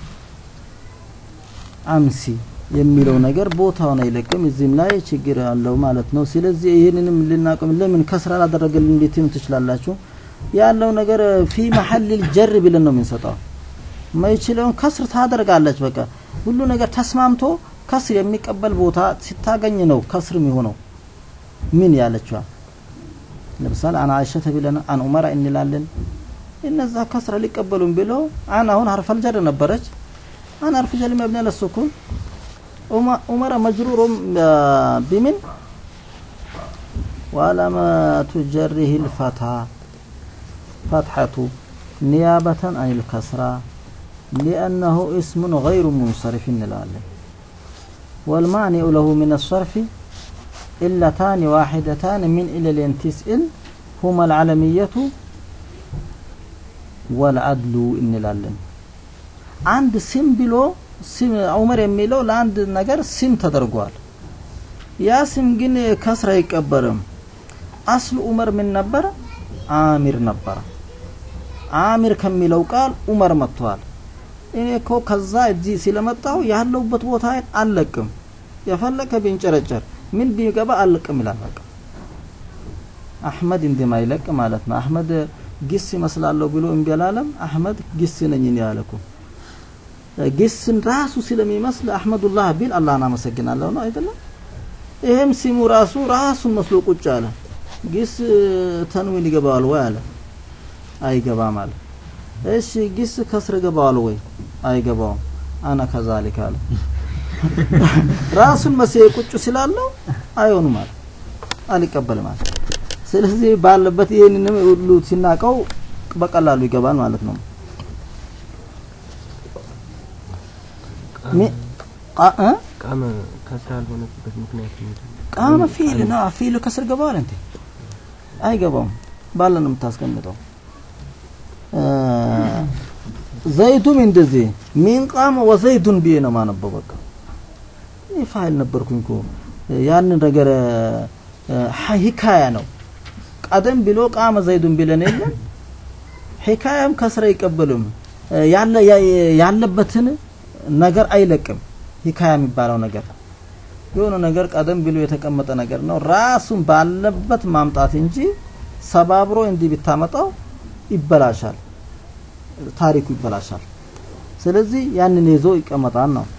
አምሲ የሚለው ነገር ቦታውን አይለቅም እዚህም ላይ ችግር አለው ማለት ነው ስለዚህ ይህንንም ልናቅም ለምን ከስራ ላደረገልን እንዴት ትችላላችሁ ያለው ነገር ፊ መሐል ጀር ብለን ነው የምንሰጠው ማይችለውን ከስር ታደርጋለች በቃ ሁሉ ነገር ተስማምቶ ከስር የሚቀበል ቦታ ሲታገኝ ነው ከስር የሚሆነው ምን ያለችዋ ለምሳሌ አና አይሸተ ብለን አን ዑመራ እንላለን እነዛ ከስረ ሊቀበሉን ብለው አን አሁን ሀርፈል ጀር ነበረች አን ሀርፍ ጀር መብኒ ለሱኩን ዑመር መጅሩር ቢምን وعلامة جره الفتى فتحة نيابة عن الكسرة لأنه اسم غير منصرف نلاله والمانع له من الصرف إلتان واحدتان من إلى تسئل هما العلمية والعدل እንላለን አንድ ስም ብሎ ስም ዑመር የሚለው ለአንድ ነገር ስም ተደርጓል ያ ስም ግን ከስር አይቀበርም አስሉ ዑመር ምን ነበር አሚር ነበረ አሚር ከሚለው ቃል ዑመር መጥቷል እኔ እኮ ከዛ እዚህ ስለመጣሁ ያለሁበት ቦታ አልለቅም የፈለከ ቢንጨረጨር ምን ቢገባ አልለቅም ይላል በቃ አህመድ እንደማይለቅ ማለት ነው አህመድ ግስ ይመስላለሁ ብሎ እምቢ አላለም አህመድ ግስ ነኝ እኔ ያለ እኮ ግስን ራሱ ስለሚመስል አህመዱላህ ቢል አላህን አመሰግናለሁ ነው አይደለም ይሄም ሲሙ ራሱ ራሱን መስሎ ቁጭ አለ ግስ ተንዊን ይገባዋል ወይ አለ አይገባም አለ እሺ ግስ ከስር ይገባዋል ወይ አይገባውም አና ከዛሊክ አለ ራሱን መሴ ቁጭ ስላለው አይሆንም አለ አልቀበልም አለ ስለዚህ ባለበት ይህንንም ሁሉ ሲናቀው በቀላሉ ይገባል ማለት ነው ሚ- ቃ- እ? ቃመ ከስራ ያልሆነበት ምክንያት ምንድን ነው? ቃመ ፊል ና ፊል ከስር ገባዋል እንዴ አይገባውም ባለ ነው የምታስቀምጠው እ፣ ዘይዱም እንደዚህ ሚን ቃመ ወዘይዱን ብዬ ነው ማነበው በቃ ይህ ፋይል ነበርኩኝ እኮ ያንን ነገር እ፣ ሀ- ሂካያ ነው ቀደም ብሎ ቃመ ዘይዱን ብለን የለም ሂካያም ከስራ አይቀበልም እ፣ ያለ ያ- ያለበትን ነገር አይለቅም ሂካያ የሚባለው ነገር የሆነ ነገር ቀደም ብሎ የተቀመጠ ነገር ነው ራሱን ባለበት ማምጣት እንጂ ሰባብሮ እንዲህ ብታመጣው ይበላሻል ታሪኩ ይበላሻል ስለዚህ ያንን ይዞ ይቀመጣል ነው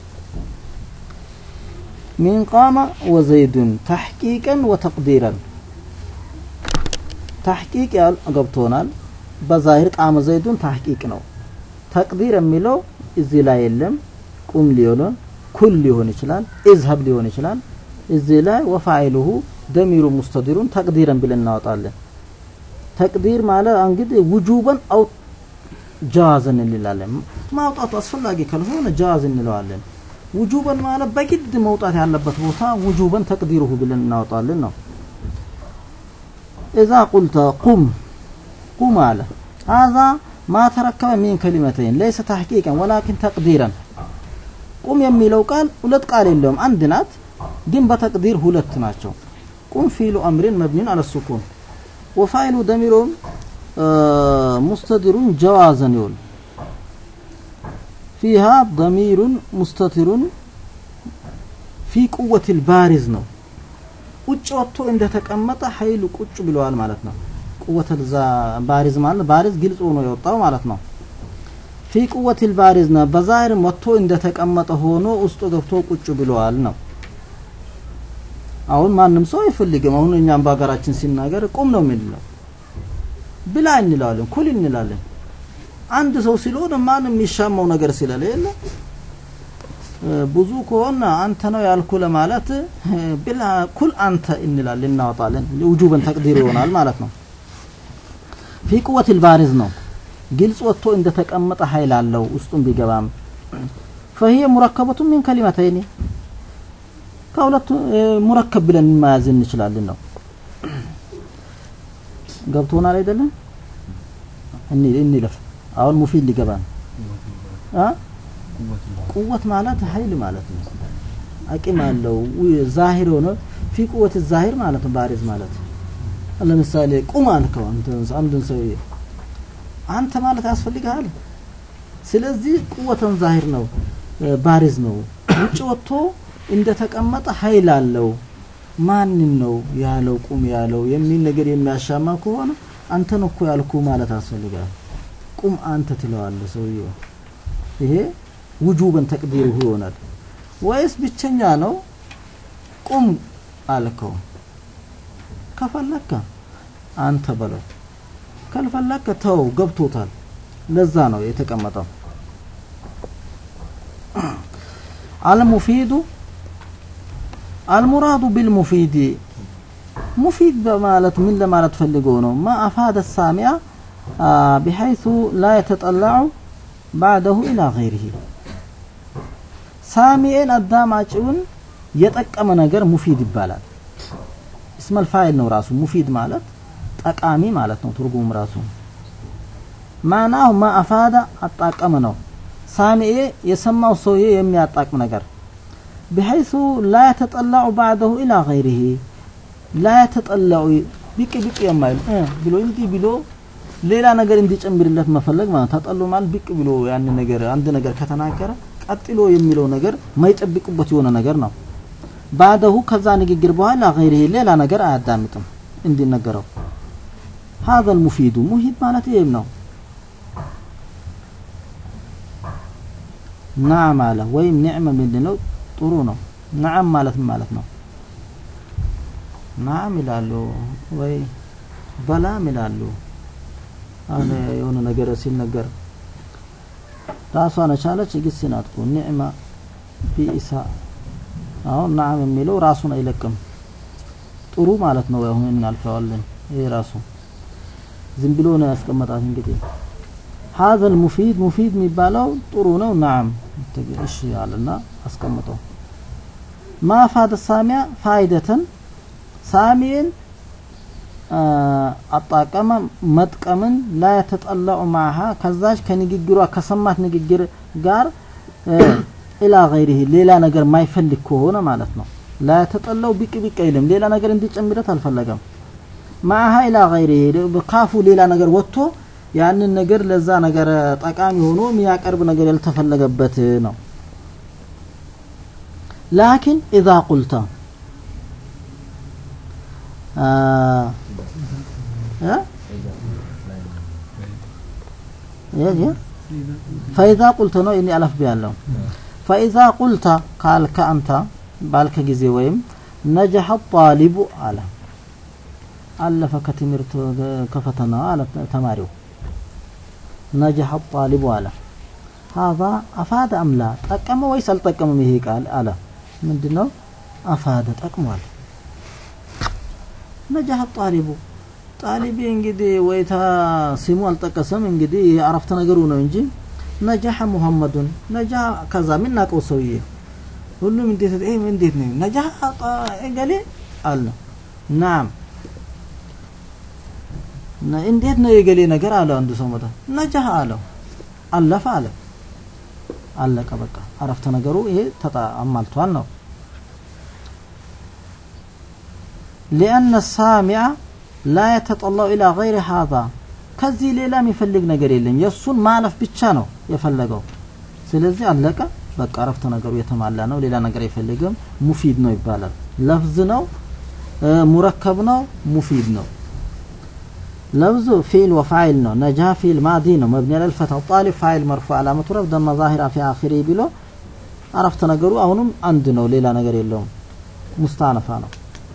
ሚን ቃመ ወዘይዱን ተሕቂቀን ወተቅዲረን ተሕቂቅ ያል ገብቶናል በዛሂር ቃመ ዘይዱን ተሕቂቅ ነው ተቅዲር የሚለው እዚህ ላይ የለም ቁም ሊሆን ኩል ሊሆን ይችላል ኢዝሀብ ሊሆን ይችላል እዚህ ላይ ወፋይሉሁ ደሚሩ ሙስተዲሩን ተቅዲረን ብለን እናወጣለን ተቅዲር ማለት እንግዲህ ውጁበን አው ጃዋዝን እንላለን ማውጣቱ አስፈላጊ ካልሆነ ጃዋዝ እንለዋለን ውጁበን ማለት በግድ መውጣት ያለበት ቦታ ውጁበን ተቅዲሩሁ ብለን እናወጣለን ነው إذا قلت قم قم على هذا ما تركب من كلمتين ليس تحقيقا ولكن تقديرا ቁም የሚለው ቃል ሁለት ቃል የለውም አንድ ናት ግን በተቅዲር ሁለት ናቸው ቁም ፊሉ አምሪን መብኒን አለ ሱኩን ወፋይሉ ደሚሩን ሙስተዲሩን ጀዋዘን ይውል ፊሃ ደሚሩን ሙስተቲሩን ፊ ቁወት ልባሪዝ ነው ውጭ ወጥቶ እንደተቀመጠ ኃይሉ ቁጭ ብለዋል ማለት ነው ቁወት ባሪዝ ማለት ባሪዝ ግልጽ ሆኖ የወጣው ማለት ነው ፊ ቁወት ልባሪዝ ነው በዛህርም ወጥቶ እንደተቀመጠ ሆኖ ውስጡ ገብቶ ቁጭ ብለዋል ነው አሁን ማንም ሰው አይፈልግም አሁን እኛም በሀገራችን ሲናገር ቁም ነው የምንለው ብላ እንላለን ኩል እንላለን አንድ ሰው ስለሆነ ማንም የሚሻማው ነገር ስለሌለ ብዙ ከሆነ አንተ ነው ያልኩ ለማለት ብላ ኩል አንተ እንላለን እናወጣለን ውጁበን ተቅዲር ይሆናል ማለት ነው ፊ ቁወት ልባሪዝ ነው ግልጽ ወጥቶ እንደተቀመጠ ኃይል አለው ውስጡን ቢገባም فهي مركبة من كلمتين ከሁለቱ ሙረከብ ብለን መያዝ እንችላለን ነው ገብቶናል አይደለም እኒ እንለፍ አሁን ሙፊድ ሊገባ ነው አ ቁወት ማለት ኃይል ማለት ነው አቂም አለው ዛሂር ሆነ ፊ ቁወት ዛሂር ማለት ነው ባሪዝ ማለት ለምሳሌ ቁም አልከው አንድን ሰው አንተ ማለት ያስፈልግሃል ስለዚህ ቁወተን ዛሂር ነው ባሪዝ ነው ውጭ ወጥቶ እንደተቀመጠ ኃይል አለው ማንን ነው ያለው ቁም ያለው የሚል ነገር የሚያሻማ ከሆነ አንተን እኮ ያልኩ ማለት ያስፈልጋል ቁም አንተ ትለዋለህ ሰውየው ይሄ ውጁበን ተቅዲሩ ይሆናል ወይስ ብቸኛ ነው ቁም አልከው ከፈለከ አንተ በለው ካልፈለከ ተው ገብቶታል ለዛ ነው የተቀመጠው አልሙፊዱ አልሙራዱ ቢልሙፊድ ሙፊድ በማለት ምን ለማለት ፈልጎ ነው ማ አፋደ ሳሚያ ቢሐይث ላ የተጠላዑ ባዕደሁ ኢላ ገይሪሂ ሳሚኤን አዳማጭውን የጠቀመ ነገር ሙፊድ ይባላል እስመል ፋይል ነው ራሱ ሙፊድ ማለት ጠቃሚ ማለት ነው ትርጉም ራሱ ማናሁ ማ አፋዳ አጣቀመ ነው ሳሚኤ የሰማው ሰውዬ የሚያጣቅም ነገር بحيث لا يتطلع بعده إلى غيره لا يتطلع ቢቅ ቢቅ የማይል ብሎ እንዲህ ብሎ ሌላ ነገር እንዲጨምርለት መፈለግ ማለት ተጠሎ ማለት ብቅ ብሎ ያን ነገር አንድ ነገር ከተናገረ ቀጥሎ የሚለው ነገር ማይጠብቅበት የሆነ ነገር ነው ባደሁ ከዛ ንግግር በኋላ ገይሪህ ሌላ ነገር አያዳምጥም እንዲነገረው هذا المفيد ሙሂድ ማለት ይሄም ነው ናም አለ ወይም ኒዕመ ምንድነው ጥሩ ነው ናም ማለት ምን ማለት ነው ናም ይላሉ ወይ በላም ይላሉ አሁን የሆነ ነገር ሲነገር ራሷን የቻለች ግስ ናት እኮ ኒዕማ ቢኢሳ አሁን ናም የሚለው ራሱን አይለቅም ጥሩ ማለት ነው አሁን እናልፈዋለን ይሄ ራሱ ዝም ብሎ ነው ያስቀመጣት እንግዲህ هذا المفيد مفيد የሚባለው ጥሩ ነው ናም እሺ አለና አስቀምጠው ما فاد السامع فائدة ሳሚን አጣቀመ መጥቀምን ላ የተጠለዑ ማሃ ከዛች ከንግግሯ ከሰማት ንግግር ጋር ኢላ ገይሪህ ሌላ ነገር ማይፈልግ ከሆነ ማለት ነው ላ የተጠለው ቢቅ ቢቅ አይልም ሌላ ነገር እንዲጨምረት አልፈለገም ማሃ ኢላ ገይሪህ ካፉ ሌላ ነገር ወጥቶ ያንን ነገር ለዛ ነገር ጠቃሚ ሆኖ የሚያቀርብ ነገር ያልተፈለገበት ነው ላኪን ኢዛ ቁልተ ፈኢዛ ቁልተ ነው እኔ አለፍ ቢያለው ፈኢዛ ቁልተ ካልከ አንተ ባልከ ጊዜ ወይም ነጀሐ ጣሊቡ አለ አለፈ ከትምህርት ከፈተና አለ ተማሪው ነጀሐ ጣሊቡ አለ هذا أفاد أم لا ጠቀመ ወይስ አልጠቀመም ይሄ ቃል አለ ምንድነው አፋደ ጠቅሟል ነጃህ ጣሊቡ ጣሊቢ እንግዲህ ወይታ ስሙ አልጠቀሰም እንግዲህ አረፍተ ነገሩ ነው እንጂ ነጃህ ሙሐመዱን ነጃ ከዛ የምናውቀው ሰውዬ ሁሉም እንዴት ይሄ እንዴት ነው ነጃህ ገሌ አለ ናም እንዴት ነው የገሌ ነገር አለ አንዱ ሰው መጣ ነጃህ አለው አለፈ አለ አለቀ በቃ አረፍተ ነገሩ ይሄ ተጣ አማልቷል ነው لأن السامع لا يتطلع إلى غير هذا ከዚህ ሌላ የሚፈልግ ነገር የለም የእሱን ማለፍ ብቻ ነው የፈለገው ስለዚህ አለቀ በቃ አረፍተ ነገሩ የተሟላ ነው ሌላ ነገር አይፈልግም ሙፊድ ነው ይባላል ለፍዝ ነው ሙረከብ ነው ሙፊድ ነው لفظ فعل وفاعل ነው ነጃ ፊል ማዲ ነው መብኒ على الفتح طالب فاعل مرفوع علامة رفع ضمة ظاهرة في آخره ብሎ አረፍተ ነገሩ አሁንም አንድ ነው ሌላ ነገር የለውም ሙስታነፋ ነው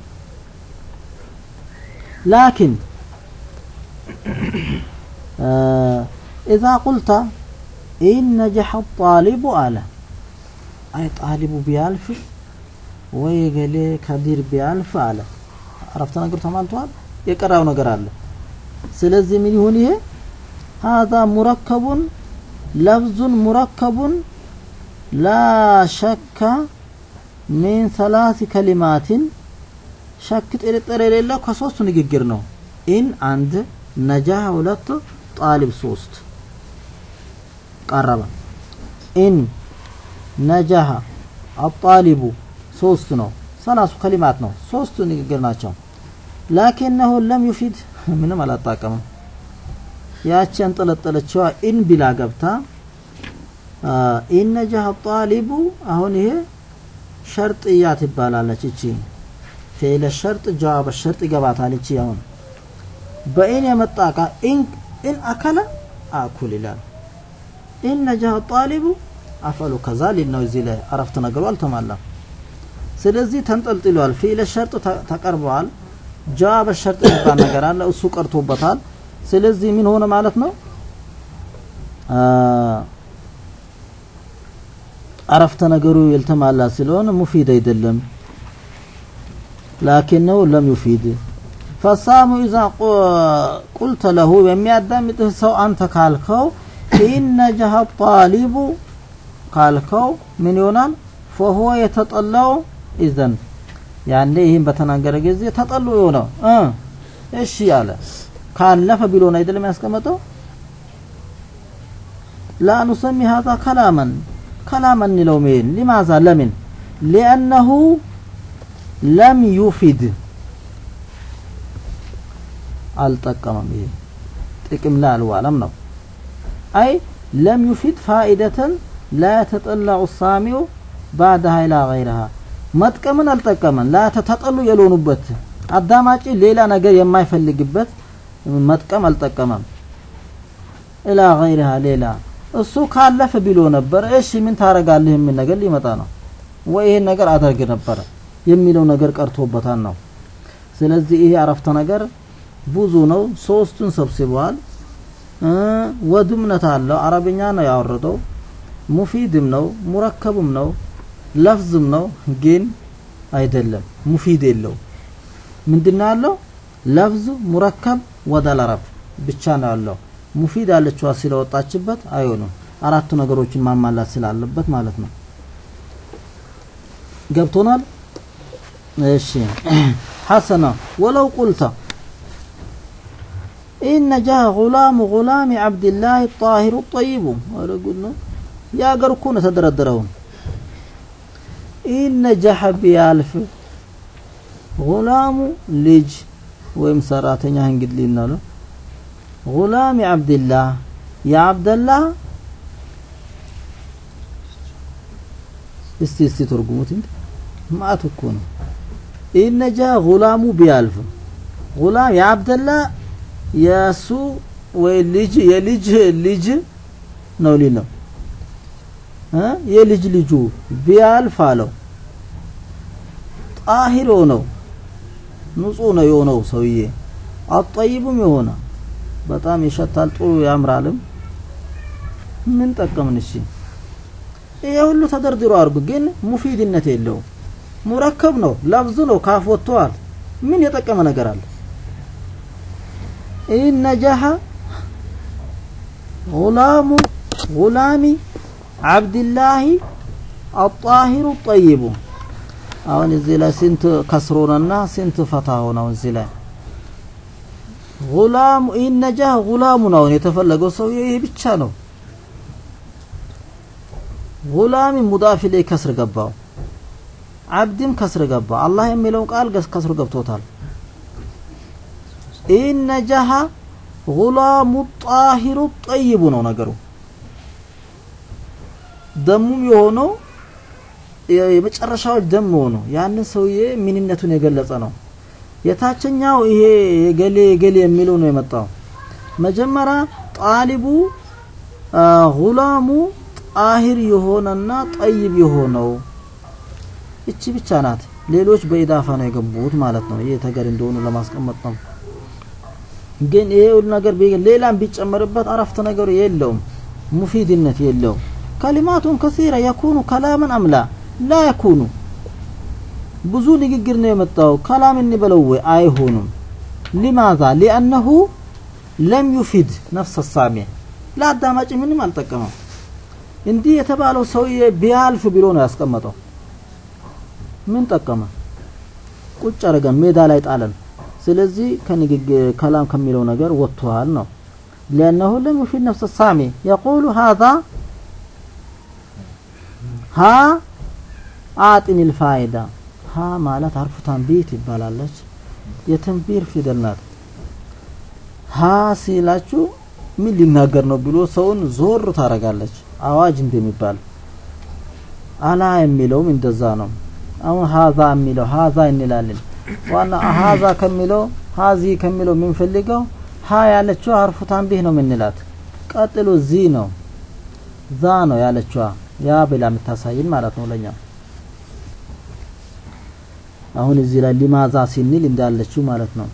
لكن آه إذا قلت إن نجح الطالب على أي طالب بيالف ويقال كبير بيالف على عرفت نقر تمالتوال يقرأው ነገር አለ ስለዚህ ምን ይሁን ይሄ هذا مركب لفظ مركب لا شك من ثلاث كلمات ሸክ ጥርጥር የሌለው ከሶስቱ ንግግር ነው ኢን አንድ ነጃህ ሁለት ጣሊብ ሶስት ቀረበ ኢን ነጃህ አጣሊቡ ሶስት ነው ሰላሱ ከሊማት ነው ሶስቱ ንግግር ናቸው ላኪነሁ ለም ዩፊድ ምንም አላጣቀምም ያቺ አንጠለጠለችዋ ኢን ቢላ ገብታ ኢን ነጃህ ጣሊቡ አሁን ይሄ ሸርጥያ ትባላለች እቺ ፊዕለ ሸርጥ ጀዋብ ሸርጥ ይገባታል እቺ አሁን በኢን የመጣ ቃ ኢን ኢን አከለ አኩል ይላል ኢን ነጃህ ጣሊቡ አፈሉ ከዛ ሊል ነው እዚህ ላይ አረፍተ ነገሩ አልተሟላም ስለዚህ ተንጠልጥሏል ፊዕለ ሸርጥ ተቀርበዋል ጀዋብ ሸርጥ የሚባል ነገር አለ እሱ ቀርቶበታል ስለዚህ ምን ሆነ ማለት ነው አረፍተ ነገሩ ያልተሟላ ስለሆነ ሙፊድ አይደለም لكنه لم يفيد فالصام إذا قلت له የሚያዳምጥህ ሰው አንተ ካልከው إن نجح الطالب ካልከው ምን ይሆናል فهو يتطلع إذن ያኔ ይህን በተናገረ ጊዜ ተጠሉ የሆነው እሺ ያለ ካለፈ ቢሎ ነው አይደለም ያስቀመጠው لا نسمي هذا كلاما كلاما እንለው ምን لماذا لمن لأنه ለም ዩፊድ አልጠቀመም ይሄ ጥቅም ላይ አልዋለም ነው አይ ለም ዩፊድ ፋኢደተን ላ የተጠላዑ ሳሚው ባዕድሃ ኢላ ገይረሃ መጥቀምን አልጠቀመን ላ ተጠሉ የልሆኑበት አዳማጭ ሌላ ነገር የማይፈልግበት መጥቀም አልጠቀመም ኢላ ገይረሃ ሌላ እሱ ካለፈ ቢሎ ነበር እሺ ምን ታረጋለህ የሚል ነገር ሊመጣ ነው ወይ ይሄን ነገር አደርግ ነበረ የሚለው ነገር ቀርቶበታል ነው ስለዚህ ይሄ አረፍተ ነገር ብዙ ነው ሶስቱን ሰብስበዋል እ ወድምነት አለው አረብኛ ነው ያወረደው ሙፊድም ነው ሙረከብም ነው ለፍዝም ነው ግን አይደለም ሙፊድ የለው ምንድነው ያለው ለፍዝ ሙረከብ ወደል አረብ ብቻ ነው ያለው ሙፊድ ያለችዋ ስለወጣችበት አይሆንም አራቱ ነገሮችን ማሟላት ስላለበት ማለት ነው ገብቶናል እሺ ሐሰና ወለው ቁልተ إن جاء غلام غلام عبد الله الطاهر الطيب ولا قلنا يا قركون تدردرون إن جح بيالف غلام لج ويم سراتኛ እንግዲህ ሊናሉ غلام عبد الله يا عبد الله እስቲ እስቲ ተርጉሙት እንዴ ማአት እኮ ነው ኢነጃ ጉላሙ ቢያልፍ ጉላም የአብደላ የእሱ ወይ ልጅ የልጅ ልጅ ነው ሊል ነው እ የልጅ ልጁ ቢያልፍ አለው ጣሂር ነው ንጹህ ነው የሆነው ሰውዬ አጠይብም የሆነ በጣም ይሸታል ጥሩ ያምራልም ምን ጠቀምን እሺ ይሄ ሁሉ ተደርድሮ አድርጉ ግን ሙፊድነት የለውም ሙረከብ ነው ለብዙ ነው ካፍ ወጥተዋል ምን የጠቀመ ነገር አለ ኢነጃሃ ጉላሙ ጉላሚ አብድላሂ አጣሂሩ ጠይቡ አሁን እዚህ ላይ ስንት ከስሮነና ስንት ፈታ ሆነው እዚህ ላይ ጉላሙ ኢነጃህ ጉላሙ ነው የተፈለገው ሰው ይሄ ብቻ ነው ጉላሚ ሙዳፍ ላይ ከስር ገባው አብድም ከስር ገባ አላህ የሚለውን ቃል ከስር ገብቶታል ኢነጃሃ ጉላሙ ጣሂሩ ጠይቡ ነው ነገሩ ደሙም የሆነው የመጨረሻው ደም ሆኖ ያንን ሰውዬ ምንነቱን የገለጸ ነው የታችኛው ይሄ የገሌ የገሌ የሚለው ነው የመጣው መጀመሪያ ጣሊቡ ጉላሙ ጣሂር የሆነና ጠይብ የሆነው እቺ ብቻ ናት ሌሎች በኢዳፋ ነው የገቡት ማለት ነው ይሄ ተገር እንደሆኑ ለማስቀመጥ ነው ግን ይሄ ሁሉ ነገር ሌላም ቢጨመርበት አረፍተ ነገሩ የለውም ሙፊድነት የለውም ከሊማቱን ከሲራ የኩኑ ከላምን አምላ ላ የኩኑ ብዙ ንግግር ነው የመጣው ከላም እንበለው ወይ አይሆኑም ሊማዛ ሊአነሁ ለም ዩፊድ ነፍሰ ሳሚ ለአዳማጭ ምንም አልጠቀመም እንዲህ የተባለው ሰውዬ ቢያልፍ ብሎ ነው ያስቀመጠው ምን ጠቀመ ቁጭ አረገን ሜዳ ላይ ጣለን ስለዚህ ከንግግር ከላም ከሚለው ነገር ወጥቷል ነው لأنه لم يفيد نفس السامي يقول هذا ها أعطني الفائدة ها ማለት አርፉ ታንቢት ይባላለች የተንቢር ፊደል ናት ሀ ሲላችሁ ምን ሊናገር ነው ብሎ ሰውን ዞር ታረጋለች አዋጅ እንደሚባል አላ የሚለውም እንደዛ ነው አሁን ሀዛ የሚለው ሀዛ እንላለን ዋና ሀዛ ከሚለው ሀዚ ከሚለው የምንፈልገው ሀ ያለችው አርፉ ታንቢህ ነው የምንላት ቀጥሎ ዚ ነው ዛ ነው ያለችዋ ያ ብላ የምታሳይን ማለት ነው ለኛ አሁን እዚህ ላይ ሊማዛ ሲንል እንዳለችው ማለት ነው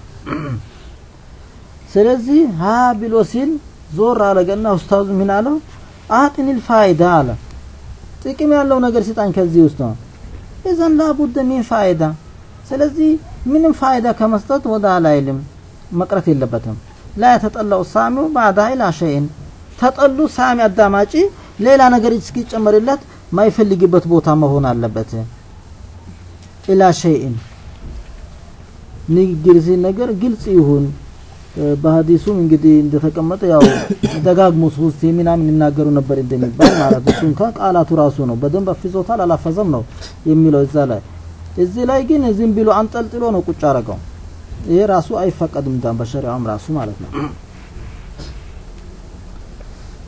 ስለዚህ ሀ ብሎ ሲል ዞር አለገና ኡስታዙ ምን አለው አጥኒል ፋይዳ አለ ጥቅም ያለው ነገር ሲጣን ከዚህ ውስጥ ነው ኢዘን ላቡደ ሚን ፋይዳ ስለዚህ ምንም ፋይዳ ከመስጠት ወደ አላይልም መቅረት የለበትም ላ የተጠላው ሳሚው ባዕዳ ኢላ ሸይን ተጠሉ ሳሚ አዳማጪ ሌላ ነገር እስኪጨመርለት ማይፈልግበት ቦታ መሆን አለበት ኢላ ሸይን ንግግር ሲነገር ግልጽ ይሁን በሀዲሱም እንግዲህ እንደተቀመጠ ያው ደጋግሞ ሶስት ምናምን ይናገሩ ነበር እንደሚባል ማለት እሱ እንኳን ቃላቱ ራሱ ነው በደንብ አፍዞታል አላፈዘም ነው የሚለው እዛ ላይ እዚህ ላይ ግን ዝም ብሎ አንጠልጥሎ ነው ቁጭ አረገው ይሄ ራሱ አይፈቀድም ዳን በሸሪዓውም ራሱ ማለት ነው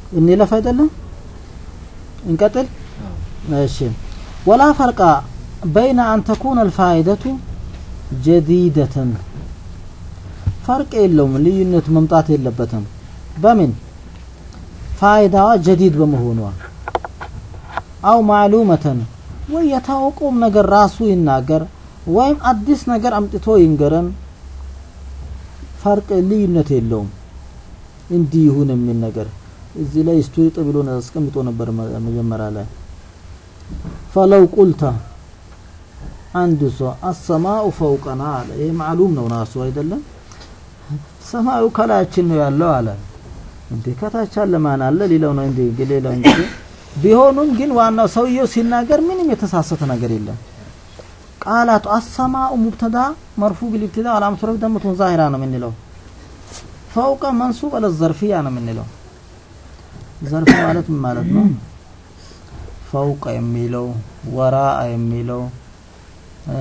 እንለፍ አይደለም እንቀጥል እሺ ወላ ፈርቃ በይነ አን ተኩነ አልፋይደቱ ጀዲደተን ፈርቅ የለውም ልዩነት መምጣት የለበትም በምን ፋይዳዋ ጀዲድ በመሆኗ አው ማዕሉመተን ወይ የታወቀውም ነገር ራሱ ይናገር ወይም አዲስ ነገር አምጥቶ ይንገረን ፈርቅ ልዩነት የለውም እንዲህ ይሁን የሚል ነገር እዚህ ላይ ስቱሪጥ ብሎ አስቀምጦ ነበር መ- መጀመሪያ ላይ ፈለው ቁልተ አንድ ሰው አሰማኡ ፈውቀና አለ ይህ ማዕሉም ነው ራሱ አይደለም ሰማዩ ከላያችን ነው ያለው አለ እንዴ ከታች አለ ማን አለ ሌላው ነው እንዴ ሌላው እንግዲህ ቢሆኑም ግን ዋናው ሰውየው ሲናገር ምንም የተሳሰተ ነገር የለም ቃላቱ አሰማኡ ሙብተዳ መርፉ ቢልብትዳ አላመቱ ረፍ ደምቱን ዛሂራ ነው የምንለው ፈውቀ መንሱብ አለ ዘርፊያ ነው የምንለው ዘርፍ ማለት ምን ማለት ነው ፈውቀ የሚለው ወራአ የሚለው እ፣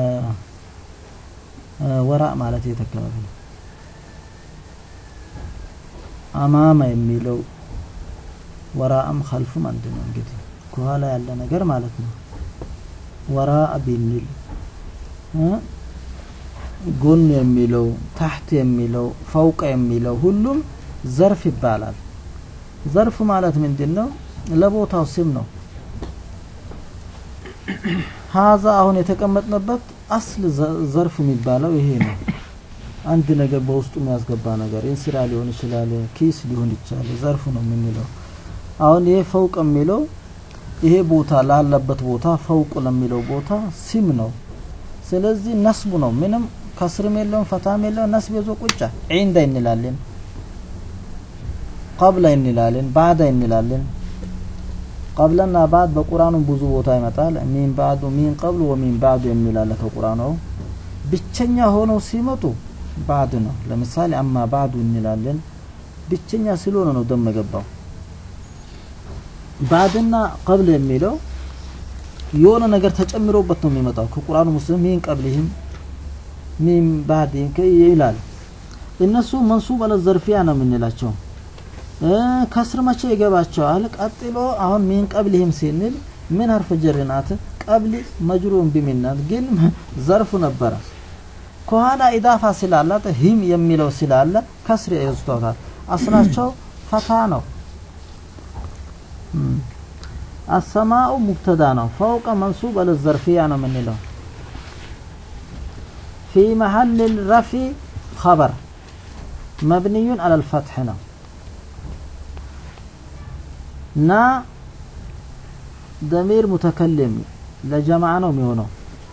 እ፣ ወራእ ማለት የት አካባቢ ነው አማማ የሚለው ወራአም ከልፉም አንድ ነው እንግዲህ ከኋላ ያለ ነገር ማለት ነው ወራአ ቢሚል እ፣ ጎን የሚለው ታሕት የሚለው ፈውቀ የሚለው ሁሉም ዘርፍ ይባላል ዘርፍ ማለት ምንድን ነው ለቦታው ስም ነው ሀዛ አሁን የተቀመጥንበት አስል ዘ- ዘርፍ የሚባለው ይሄ ነው አንድ ነገር በውስጡ የሚያስገባ ነገር እንስራ ሊሆን ይችላል ኪስ ሊሆን ይችላል ዘርፍ ነው የምንለው አሁን ይሄ ፈውቅ የሚለው ይሄ ቦታ ላለበት ቦታ ፈውቅ ለሚለው ቦታ ስም ነው ስለዚህ ነስቡ ነው ምንም ከስርም የለውም ፈታም የለውም ነስብ ይዞ ቁጫ ዒንዳ እንላለን ቀብላ እንላለን ባዕዳ እንላለን ቀብለና ባዕድ በቁርአኑ ብዙ ቦታ ይመጣል ሚን ባዕዱ ሚን ቀብሉ ወሚን ባዕዱ የሚላለ ከቁርአኑ ብቸኛ ሆነው ሲመጡ ባዕድ ነው ለምሳሌ አማ ባዕዱ እንላለን ብቸኛ ስለሆነ ነው ደም የገባው ባዕድና ቀብል የሚለው የሆነ ነገር ተጨምሮበት ነው የሚመጣው ከቁርአኑ ሙስሊም ሚን ቀብሊህም ሚን ባዕድህም ከ- ይላል እነሱ መንሱብ አለ ዘርፊያ ነው የምንላቸው እ፣ ከስር መቼ ይገባቸዋል ቀጥሎ አሁን ሚን ቀብሊህም ሲንል ምን ሀርፍ ጀር ናት ቀብሊ መጅሩን ቢሚናት ግን ዘርፉ ነበረ ከኋላ ኢዳፋ ስላላት ሂም የሚለው ስላለ ከስር ይወስዷታል አስላቸው ፈታ ነው እም። አሰማኡ ሙብተዳ ነው ፈውቀ መንሱብ አለ ዘርፊያ ነው የምንለው ፊ መሀል ረፊ ኸበር መብንዩን አለ ልፈትሕ ነው ና ደሚር ሙተከልም ለጀማዓ ነው የሚሆነው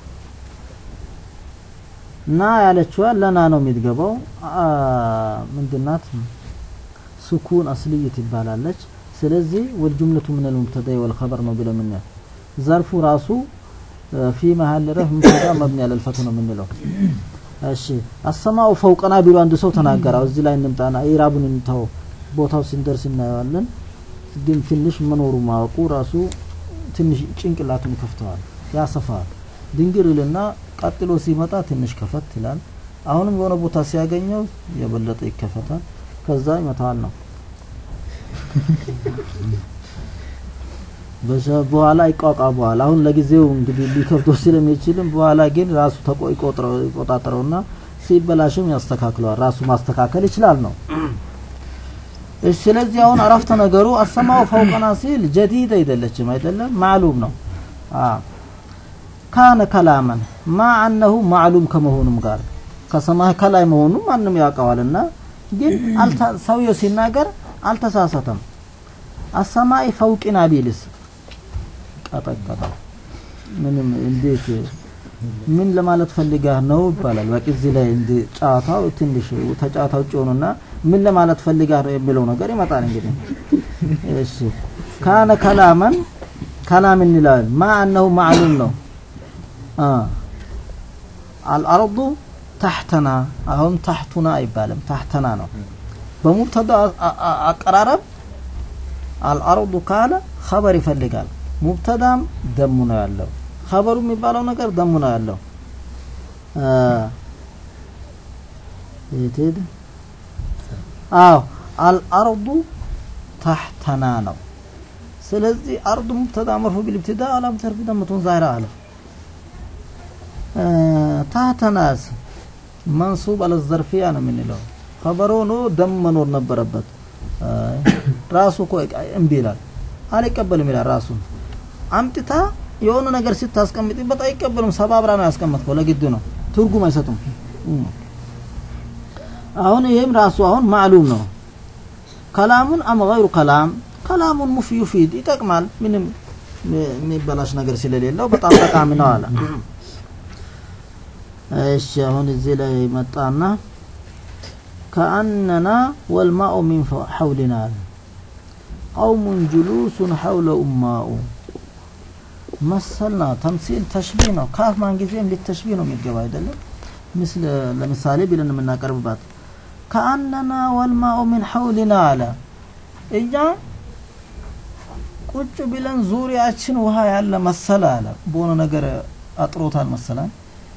ና ያለችዋ ለና ነው የሚትገባው አ- ምንድናት ስኩን አስልይ ትባላለች ስለዚህ ወልጁምለቱ ምን ልሙብተዳ ወልኸበር ነው ብለ ምን ዘርፉ ራሱ እ፣ ፊ መሀል ረፍ ሙብተዳ መብኒ ያለ ልፈቱ ነው የምንለው እሺ አሰማኡ ፈውቀና ቢሉ አንድ ሰው ተናገረው እዚህ ላይ እንምጣና ኢራቡን እንተው ቦታው ስንደርስ እናየዋለን ግን ትንሽ መኖሩ ማወቁ ራሱ ትንሽ ጭንቅላቱን ይከፍተዋል ያሰፋዋል ድንግር ይልና ቀጥሎ ሲመጣ ትንሽ ከፈት ይላል አሁንም የሆነ ቦታ ሲያገኘው የበለጠ ይከፈታል ከዛ ይመታዋል ነው በዛ- በኋላ ይቋቋመዋል አሁን ለጊዜው እንግዲህ ሊከብዶ ስለሚችልም በኋላ ግን ራሱ ተቆ ይቆጥረው- ይቆጣጠረውና ሲበላሽም ያስተካክለዋል ራሱ ማስተካከል ይችላል ነው እሺ ስለዚህ አሁን አረፍተ ነገሩ አሰማው ፈውቀና ሲል ጀዲድ አይደለችም አይደለም ማዕሉም ነው አ ካነ ከላመን ማ አነሁ ማዕሉም ከመሆኑም ጋር ከሰማይ ከላይ መሆኑ ማንም ያውቀዋልና ግን አልተ- ሰውየው ሲናገር አልተሳሳተም አሰማይ ፈውቂና ቢልስ ቀጠቀጠው ምንም እንዴት ምን ለማለት ፈልጋህ ነው ይባላል በቂ እዚህ ላይ እንደ ጨዋታው ትንሽ ተጨዋታ ውጭ ሆኑና ምን ለማለት ፈልጋህ ነው የሚለው ነገር ይመጣል እንግዲህ እሺ ካነ ከላመን ከላም እንላለን ማ አነሁ ማዕሉም ነው አ አልአርዱ ታሕተና አሁን ታሕቱና አይባልም ታሕተና ነው በሙብተዳ አ- አ- አቀራረብ አልአርዱ ካለ ኸበር ይፈልጋል ሙብተዳም ደሙ ነው ያለው ኸበሩ የሚባለው ነገር ደሙ ነው ያለው አ፣ የት ሄደ አዎ አልአርዱ ታሕተና ነው ስለዚህ አርዱ ሙብተዳ መርፉ ቢልብትዳ አላም ተርፊ ደመቱን ዛይራ አለ ታህተናስ መንሱብ አለ ዘርፊያ ነው የምንለው ከበሮ ነው ደም መኖር ነበረበት ራሱ እኮ እምቢ ይላል አልቀበልም ይላል ራሱ አምጥታ የሆነ ነገር ስታስቀምጥበት አይቀበሉም ሰባብራ ነው ያስቀመጥከው ለግድ ነው ትርጉም አይሰጡም አሁን ይህም ራሱ አሁን ማዕሉም ነው ከላሙን አም ገይሩ ከላም ከላሙን ሙፍ ዩፊድ ይጠቅማል ምንም የሚበላሽ ነገር ስለሌለው በጣም ጠቃሚ ነው አለ እሺ አሁን እዚህ ላይ መጣና ከአነና ወልማኡ ሚን ሐውሊና አለ ቀውሙን ጁሉሱን ሐውለ ኡማኡ መሰልና ተምሲል ተሽቢህ ነው ካፍ ማን ጊዜም ሊተሽቢህ ነው የሚገባ አይደለም ምስል ለምሳሌ ብለን የምናቀርብባት ከአነና ወልማኡ ሚን ሐውሊና አለ እኛ ቁጭ ብለን ዙሪያችን ውሃ ያለ መሰለ አለ በሆነ ነገር አጥሮታል መሰላል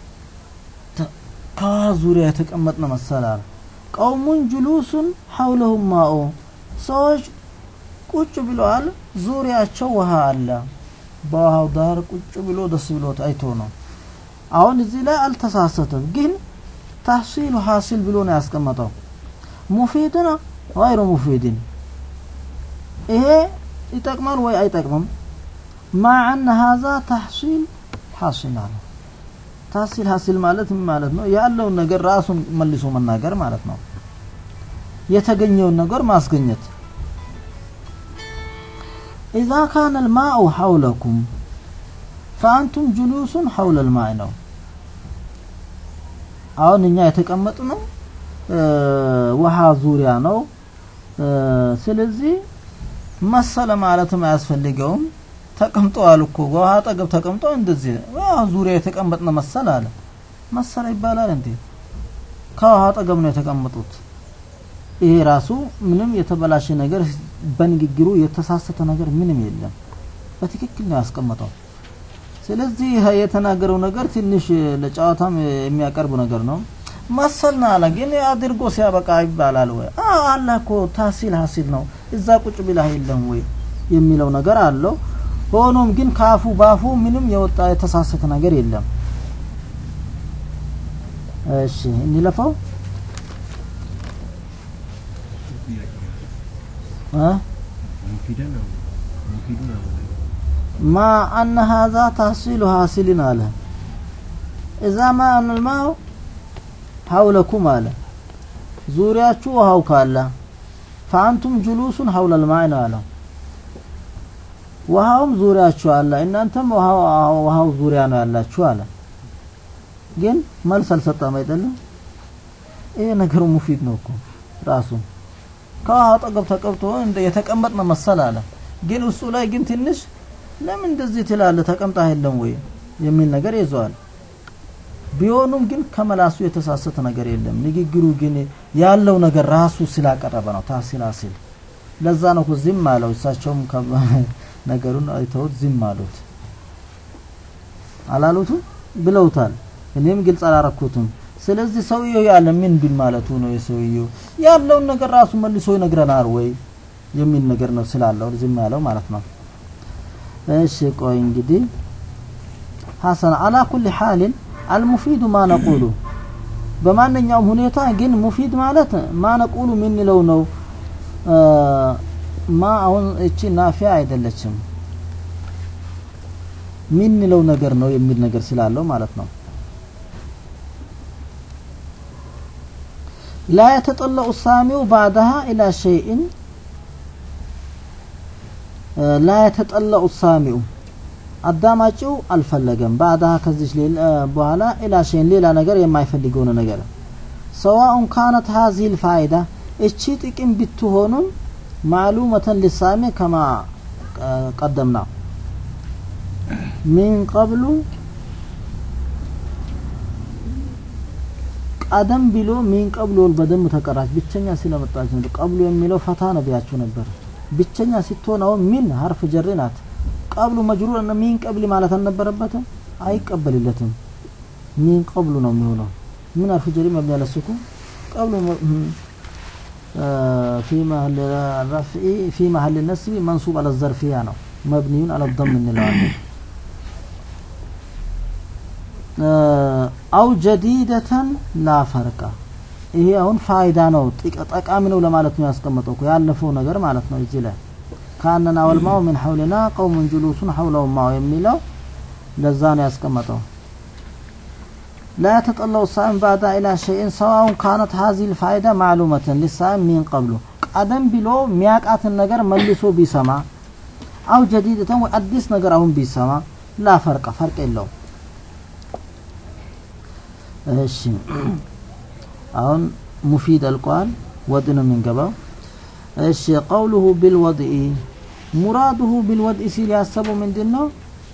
ከውሃ ዙሪያ የተቀመጥነ መሰለ አለ ቀውሙን ጁሉሱን ሐውለሁም ማኡ ሰዎች ቁጭ ብለዋል ዙሪያቸው ውሃ አለ በውሃው ዳር ቁጭ ብሎ ደስ ብሎት አይቶ ነው አሁን እዚህ ላይ አልተሳሰተም ግን ታህሲሉ ሀሲል ብሎ ነው ያስቀመጠው ሙፊድን ወይሩ ሙፊድን ይሄ ይጠቅማል ወይ አይጠቅምም ማዕነ ሀዛ ተሕሲል ሐሲል አለ ታህሲል ሀሲል ማለት ምን ማለት ነው ያለውን ነገር ራሱን መልሶ መናገር ማለት ነው የተገኘውን ነገር ማስገኘት ኢዛ ካነ ልማኡ ሐውለኩም ፈአንቱም ጁሉሱን ሐውለ ልማእ ነው አሁን እኛ የተቀመጥ ነው ውሃ ዙሪያ ነው ስለዚህ መሰለ ማለትም አያስፈልገውም ተቀምጠዋል እኮ ውሃ አጠገብ ተቀምጦ እንደዚህ ውሃ ዙሪያ የተቀመጥነ መሰለ አለ መሰለ ይባላል እንዴ ከውሃ አጠገብ ነው የተቀመጡት ይሄ ራሱ ምንም የተበላሸ ነገር በንግግሩ የተሳሰተ ነገር ምንም የለም በትክክል ነው ያስቀመጠው ስለዚህ ይሄ የተናገረው ነገር ትንሽ ለጨዋታም የሚያቀርብ ነገር ነው መሰልና አለ ግን አድርጎ ሲያበቃ ይባላል ወይ አላ እኮ ታሲል ሀሲል ነው እዛ ቁጭ ብላ የለም ወይ የሚለው ነገር አለው ሆኖም ግን ካፉ ባፉ ምንም የወጣ የተሳሰተ ነገር የለም እሺ እንለፈው ማ አነ ሀዛ ታሲሉ ሀሲልን አለ እዛ ማ አንልማው ሐውለኩም አለ ዙሪያችሁ ውሃው ካለ ፈአንቱም ጁሉሱን ሐውለ ልማይ ነው አለው ውሃውም ዙሪያችሁ አለ እናንተም ውሃው ዙሪያ ነው ያላችሁ አለ ግን መልስ አልሰጠም አይደለም ይሄ ነገሩ ሙፊድ ነው እኮ ራሱ ከውሃ አጠገብ ተቀብቶ እንደ የተቀመጥነ መሰል አለ ግን እሱ ላይ ግን ትንሽ ለምን እንደዚህ ትላለ ተቀምጣ የለም ወይ የሚል ነገር ይዘዋል ቢሆኑም ግን ከመላሱ የተሳሰተ ነገር የለም ንግግሩ ግን ያለው ነገር ራሱ ስላቀረበ ነው ታሲል አሲል ለዛ ነው ዝም አለው እሳቸውም ነገሩን አይተውት ዝም አሉት አላሉቱ ብለውታል እኔም ግልጽ አላረኩትም ስለዚህ ሰውየው ያለ ምን ቢል ማለቱ ነው የሰውየው ያለውን ነገር ራሱ መልሶ ይነግረናል ወይ የሚል ነገር ነው ስላለው ዝም ያለው ማለት ነው እሺ ቆይ እንግዲህ ሐሰን አላ ኩል ሐልን አልሙፊዱ ማ ነቁሉ በማንኛውም ሁኔታ ግን ሙፊድ ማለት ማ ነቁሉ የምንለው ነው ማ አሁን እቺ ናፊያ አይደለችም ምንለው ነገር ነው የሚል ነገር ስላለው ማለት ነው ላ የተጠለኡ ሳሚው ባዕደሃ ኢላ ሸይእን ላ የተጠለኡ ሳሚው አዳማጭው አልፈለገም ባዕዳሃ ከዚች በኋላ ኢላ ሸይን ሌላ ነገር የማይፈልገውን ነገር ሰዋኡን ካነት ሀዚህ ልፋይዳ እቺ ጥቅም ብትሆኑም ማዕሉመተን ሊሳሚ ከማ ቀደምና ሚን ቀብሉ ቀደም ብሎ ሚን ቀብሎ በደንብ ተቀራች ብቸኛ ስለመጣች ነው ቀብሎ የሚለው ፈታ ነቢያችሁ ነበር ብቸኛ ስትሆን አሁን ሚን ሀርፍ ጀሪ ናት ቀብሉ መጅሩር እና ሚን ቀብል ማለት አልነበረበትም አይቀበልለትም ሚን ቀብሉ ነው የሚሆነው ምን ሀርፍ ጀሪ መብኒ ያለ ሱኩን ቀብሉ في محل الرفع في محل النصب منصوب على الظرفية ነው مبني على الضم እንለዋለን አው ጀዲደተን ላ ፈርቀ ይሄ አሁን ፋይዳ ነው ጥቅ- ጠቃሚ ነው ለማለት ነው ያስቀመጠው እኮ ያለፈው ነገር ማለት ነው እዚህ ላይ ካነና ወልማው ምን ሐውልና ቀውሙን ጁሉሱን ሐውለው ማው የሚለው ለዛ ነው ያስቀመጠው لا يتطلع الصائم بعد إلى شيء سواء كانت هذه الفائدة معلومة للصائم من قبله ቀደም ብሎ ሚያቃትን ነገር መልሶ ቢሰማ አው ጀዲደተን ወይ አዲስ ነገር አሁን ቢሰማ ላ ፈርቀ ፈርቅ የለውም እሺ አሁን ሙፊድ አልቋል ወድ ነው የምንገባው እሺ ቀውሉሁ ቢልወድኢ ሙራዱሁ ቢልወድኢ ሲል ያሰበው ምንድን ነው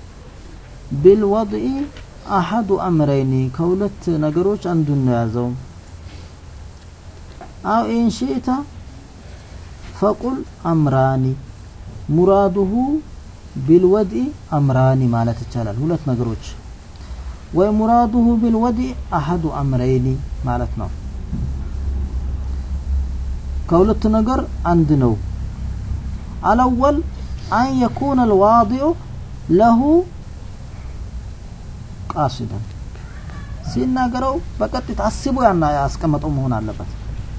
ቢልወድኢ አሐዱ አምረይኒ ከሁለት ነገሮች አንዱን ነው ያዘው አው ኢንሽኢተ ፈቁል አምራኒ ሙራዱሁ ቢልወድኢ አምራኒ ማለት ይቻላል ሁለት ነገሮች ወይ ሙራዱሁ ቢልወድኢ አሐዱ አምረይኒ ማለት ነው ከሁለት ነገር አንድ ነው አልአወል አን የኩነ አልዋዲዑ ለሁ ቃሲደን ሲናገረው በቀጥታ አስቦ ያና ያስቀመጠው መሆን አለበት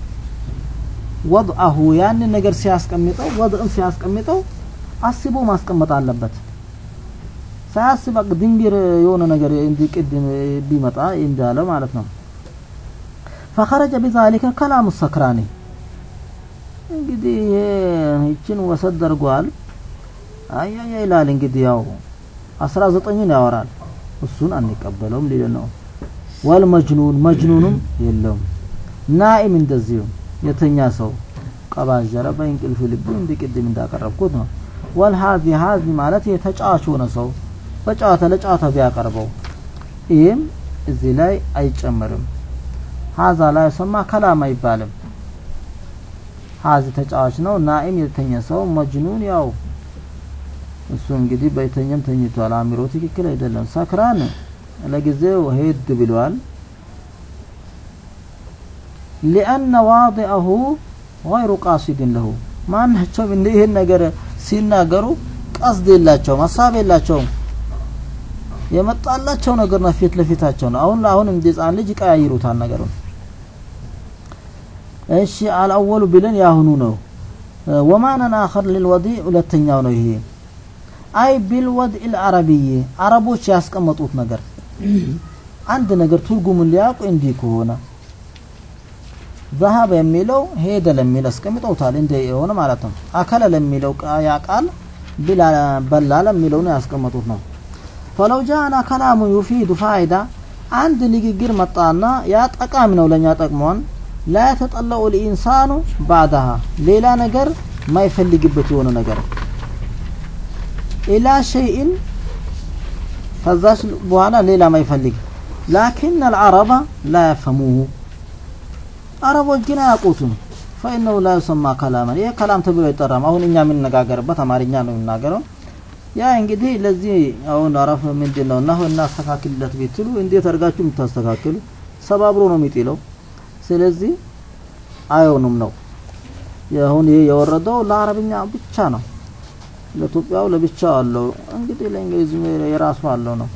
ወድአሁ ያንን ነገር ሲያስቀምጠው ወድእን ሲያስቀምጠው አስቦ ማስቀመጥ አለበት ሳያስብ በቃ ድንቢር የሆነ ነገር እንዲቅድም ቢመጣ እንዳለ ማለት ነው ፈኸረጀ ቢዛሊከ ከላሙ ሰክራኒ እንግዲህ ይሄ ይችን ወሰድ ደርጓል አያያ ይላል እንግዲህ ያው አስራ ዘጠኝን ያወራል እሱን አንቀበለውም ሊል ነው ወል መጅኑን መጅኑንም የለውም ናኢም እንደዚሁ የተኛ ሰው ቀባጀረ በእንቅልፍ ልቡ እንዲ ቅድም እንዳቀረብኩት ነው ወል ሀዚ ሀዚ ማለት የተጫዋች ሆነ ሰው በጨዋታ ለጨዋታ ቢያቀርበው ይህም እዚህ ላይ አይጨመርም ሀዛ ላይ ሰማ ከላም አይባልም ሀዚ ተጫዋች ነው ናኢም የተኛ ሰው መጅኑን ያው እሱ እንግዲህ በተኛም ተኝቷል አእምሮ ትክክል አይደለም ሰክራን ለጊዜው ሄድ ብሏል ሊአነ ዋዲአሁ ገይሩ ቃሲድን ለሁ ማናቸውም እንደ ይህን ነገር ሲናገሩ ቀስድ የላቸውም ሀሳብ የላቸውም የመጣላቸው ነገር ነው ፊት ለፊታቸው ነው አሁን ለአሁን እንደ ህፃን ልጅ ይቀያይሩታል ነገሩን እሺ አልአወሉ ብለን ያሁኑ ነው ወማነን አኸር ልልወዲ ሁለተኛው ነው ይሄ አይ ቢልወድኢ ልአረቢይ አረቦች ያስቀመጡት ነገር አንድ ነገር ትርጉሙን ሊያውቁ እንዲህ ከሆነ ዘሀበ የሚለው ሄደ ለሚል አስቀምጠውታል እንደ የሆነ ማለት ነው አከለ ለሚለው ያ ቃል በላ ለሚለው ነው ያስቀመጡት ነው ፈለው ጃአና ከላሙ ዩፊዱ ፋይዳ አንድ ንግግር መጣና ያ ጠቃሚ ነው ለእኛ ጠቅሞን ላ የተጠለኡ ልኢንሳኑ ባዕዳሃ ሌላ ነገር ማይፈልግበት የሆነ ነገር ኢላ ሸይእን ከዛች በኋላ ሌላ ማይፈልግ ላኪን አልዓረባ ላ ያፈሙሁ አረቦች ግን አያውቁትም ፈኢነሁ ላ ዩሰማ ከላመን ይሄ ከላም ተብሎ አይጠራም አሁን እኛ የምንነጋገርበት አማርኛ ነው የምናገረው ያ እንግዲህ ለዚህ አሁን አረፍ ምንድን ነው እና እናስተካክልለት ቢትሉ እንዴት አድርጋችሁ የምታስተካክሉ ሰባብሮ ነው የሚጥለው ስለዚህ አይሆኑም ነው አሁን ይሄ የወረደው ለአረብኛ ብቻ ነው ለኢትዮጵያው ለብቻው አለው እንግዲህ ለእንግሊዝ የራሱ አለው ነው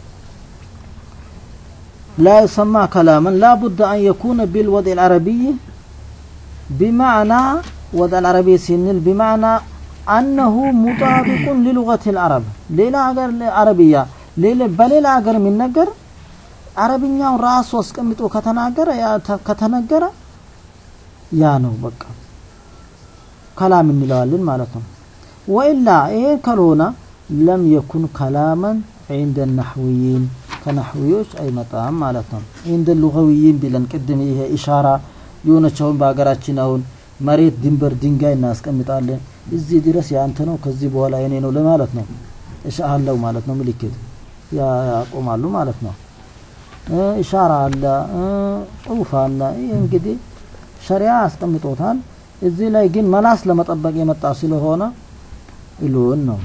لا يسمى كلاما لا بد أن يكون بالوضع العربي بمعنى وضع العربي سنل بمعنى أنه مطابق للغة العرب ليلا أجر عربية ليلا بليلا أجر من نجر عربيኛው ራሱ አስቀምጦ ከተናገረ ያ ከተነገረ ያ ነው በቃ ከላም እንለዋለን ማለት ነው ወኢላ ይሄ ካልሆነ ለም የኩን ከላመን عند النحويين ከነህዊዎች አይመጣም ማለት ነው እንደ ሉጋዊይን ቢለን ቅድም ይሄ ኢሻራ የሆነቸውን በሀገራችን አሁን መሬት ድንበር ድንጋይ እናስቀምጣለን እዚህ ድረስ ያንተ ነው ከዚህ በኋላ የኔ ነው ለማለት ነው እሻአለው ማለት ነው ምልክት ያቆማሉ ማለት ነው ኢሻራ አለ ጽሁፍ አለ ይህ እንግዲህ ሸሪያ አስቀምጦታል እዚህ ላይ ግን መላስ ለመጠበቅ የመጣ ስለሆነ ኢሉን ነው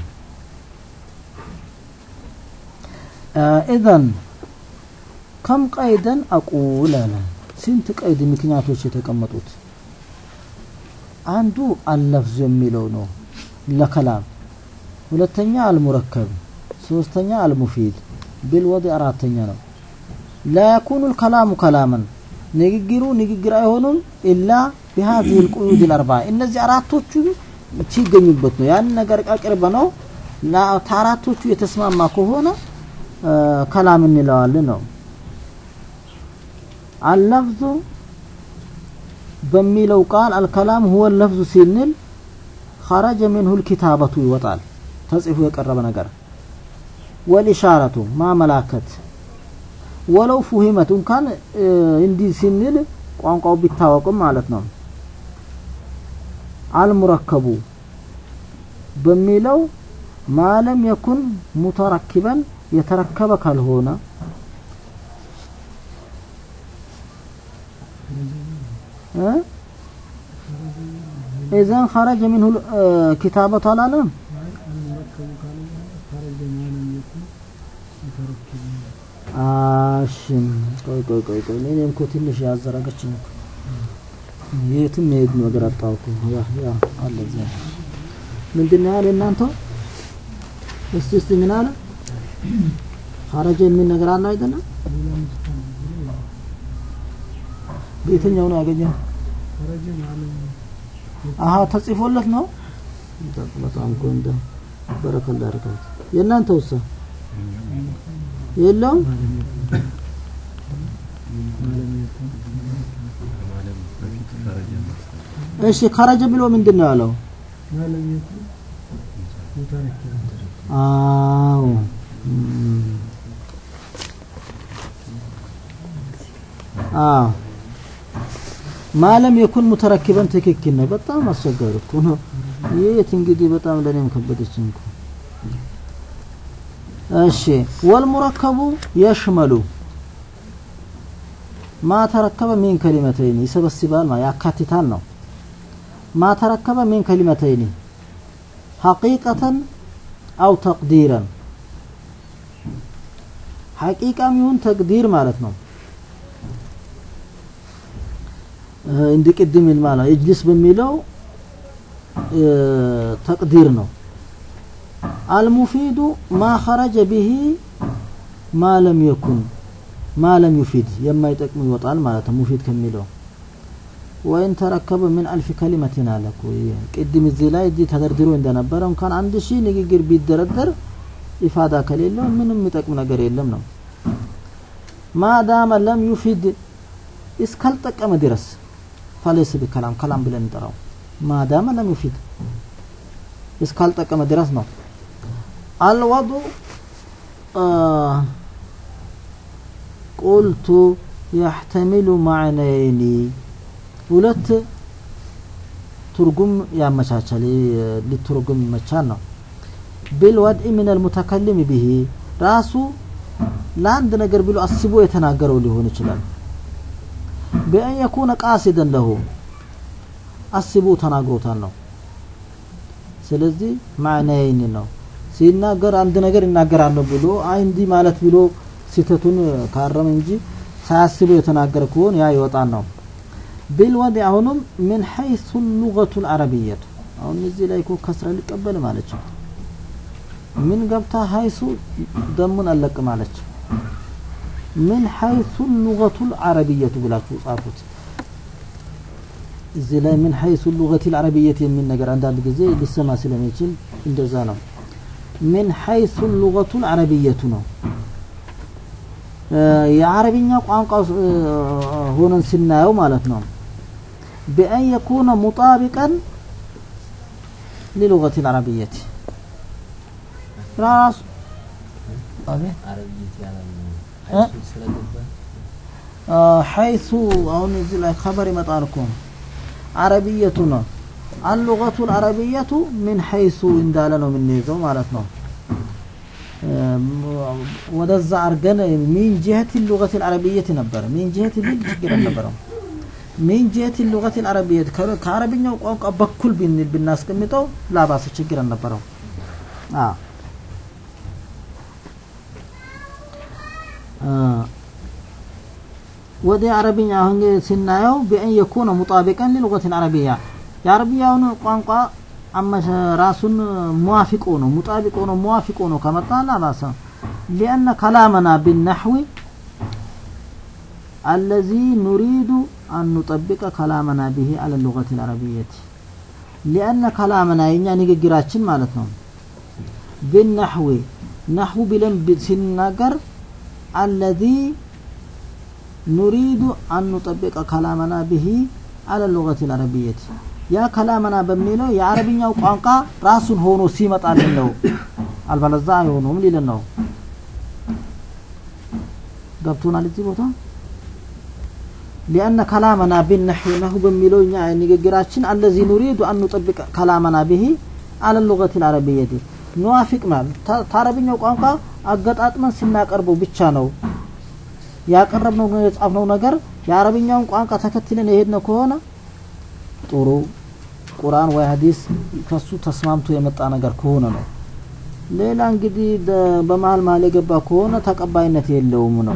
ኢዘን ከም ቀይደን አቁል አለ ስንት ቀይድ ምክንያቶች የተቀመጡት አንዱ አለፍዙ የሚለው ነው ለከላም ሁለተኛ አልሙረከብ ሶስተኛ አልሙፊድ ቢልወድ አራተኛ ነው ላ የኩኑ ልከላሙ ከላመን ንግግሩ ንግግር አይሆኑም ኢላ ቢሃዚህ ልቁዩድ ልአርባ እነዚህ አራቶቹ ሲገኙበት ነው ያን ነገር አቅርበ ነው ከአራቶቹ የተስማማ ከሆነ ከላም እንለዋለን ነው አለፍዙ በሚለው ቃል አልከላም ሁወ ለፍዙ ሲንል ኸረጀ ሚንሁ ልኪታበቱ ይወጣል ተጽፎ የቀረበ ነገር ወልኢሻረቱ ማመላከት ወለው ፉሂመት እንኳን እንዲህ ሲንል ቋንቋው ቢታወቅም ማለት ነው አልሙረከቡ በሚለው ማለም የኩን ሙተረኪበን የተረከበ ካልሆነ ኢዘን ኸረጀ ሚንሁ ኪታበቱ አላለም المركب كان خرج ما لم يكن متركبا አሽም ቆይ ቆይ ቆይ ቆይ እኔ እኮ ትንሽ ያዘረገችኝ እኮ የትም የሄድ ነገር አጣሁ እኮ ያ ያ አለ እዚያ ምንድን ነው ያለ እናንተ እስቲ እስቲ ምን አለ ኸረጀ የሚል ነገር አለ አይደለም በየትኛው ነው ያገኘው خرج ما لم አሀ ተጽፎለት ነው በጣም እኮ እንደ በረከላ አድርጋት የእናንተ ውሳ የለውም እሺ ከረጀ ብሎ ምንድን ነው ያለው ما لم يكن متركبا አዎ እም። አዎ ማለም የኩን ሙተረኪበን ትክክል ነው። በጣም አስቸጋሪ እኮ ነው። የት እንግዲህ በጣም ለኔም ከበደችኝ እኮ። እሺ ወልሙረከቡ የሽመሉ ማ ተረከበ ሚን ከሊመተይኒ ይሰበስባል ማ ያካትታል ነው። ማ ተረከበ ሚን ከሊመተይኒ ሐቂቀተን አው ተቅዲረን ሐቂቃም ይሁን ተቅዲር ማለት ነው። እንዲ ቅድም ማለት እጅልስ በሚለው ተቅዲር ነው። አልሙፊዱ ማ ኸረጀ ቢሂ ማ ለም የኩን ማ ለም ዩፊድ የማይጠቅሙ ይወጣል ማለት ነው። ሙፊድ ከሚለው ወይን ተረከበ ምን አልፍ ከሊመትን አለ እኮ ይሄ ቅድም እዚህ ላይ እዚህ ተደርድሮ እንደነበረ እንኳን አንድ ሺህ ንግግር ቢደረደር ኢፋዳ ከሌለው ምንም የሚጠቅም ነገር የለም ነው። ማዳመ ለም ዩፊድ እስካልጠቀመ ድረስ ፈለይስ ቢከላም ከላም ብለን እንጠራው። ማዳመ ለም ዩፊድ እስካልጠቀመ ድረስ ነው። አልወዱ ቁልቱ የሕተሚሉ ማዕነይኒ ሁለት ትርጉም ያመቻቻል ሊትርጉም ይመቻል ነው ቢልወድኢ ምን አልሙተከልም ቢሂ ራሱ ለአንድ ነገር ብሎ አስቦ የተናገረው ሊሆን ይችላል ቢአን የኩነ ቃሲደን ለሁ አስቦ ተናግሮታል ነው ስለዚህ ማዕናይን ነው ሲናገር አንድ ነገር ይናገራለሁ ብሎ አይ እንዲህ ማለት ብሎ ስህተቱን ካረመ እንጂ ሳያስበው የተናገረ ከሆነ ያ ይወጣል ነው ቢልወድ አሁንም ምን ሐይሱ ሉገቱ ልዓረቢየቱ አሁን እዚህ ላይ እኮ ከስራ ሊቀበል ማለች ምን ገብታ ሀይሱ ደሙን አለቅ ማለች ምን ሐይሱ ሉገቱ ልዓረቢየቱ ብላችሁ ጻፉት እዚህ ላይ ምን ሐይሱ ሉገት ልዓረቢየት የሚል ነገር አንዳንድ ጊዜ ሊሰማ ስለሚችል እንደዛ ነው ምን ሐይሱ ሉገቱ ልዓረቢየቱ ነው የአረብኛ ቋንቋ ሆነን ስናየው ማለት ነው بأن يكون مطابقا للغة العربية راس أبي أه؟ آه حيث أو نزل خبر مطاركم عربيتنا اللغة العربية من حيث إن دالنا من نيزو مالتنا ወደዛ አርገን ሚን ጅሀት ሉገት አልዓረቢየት ነበረ ሚን ጅሀት ቢል ችግር አልነበረም ሚን ጅሀት ሉገት አልዓረቢየት ከአረብኛው ቋንቋ በኩል ብንል ብናስቀምጠው ላባሰ ችግር አልነበረው ወደ አረብኛ አሁን ስናየው ቢአን የኩነ ሙጣቢቀን ሊሉገት አልዓረቢያ የአረብያውን ቋንቋ አመሸ ራሱን ሙዋፊቅ ሆኖ ሙጣቢቅ ሆኖ ሙዋፊቅ ሆኖ ከመጣ ላባሰ ሊአነ ከላመና ቢነሕዊ الذي نريد أن نطبق كلامنا به على اللغة العربية لأن كلامنا ينيا نيجيراتشن مالتنا بالنحو نحو بلن سنناجر الذي نريد أن نطبق كلامنا به على اللغة العربية يا كلامنا بميلو يا عربية وقانقا راس هونو سيمت على البلزا يهونو من لنا ገብቶናል እዚህ ቦታ ሊአነ ከላመና ቢነሕዊ ነሁ በሚለው እኛ ንግግራችን አለዚ ኑሪዱ አን ኑጠብቅ ከላመና ብሂ አለ ሉገት ልአረብየት ንዋፊቅ ማለት ታረብኛው ቋንቋ አገጣጥመን ስናቀርበው ብቻ ነው ያቀረብነው የጻፍነው ነገር የአረብኛውን ቋንቋ ተከትለን የሄድነው ከሆነ ጥሩ ቁርአን ወይ ሀዲስ ከሱ ተስማምቶ የመጣ ነገር ከሆነ ነው ሌላ እንግዲህ በመሀል መሀል የገባ ከሆነ ተቀባይነት የለውም ነው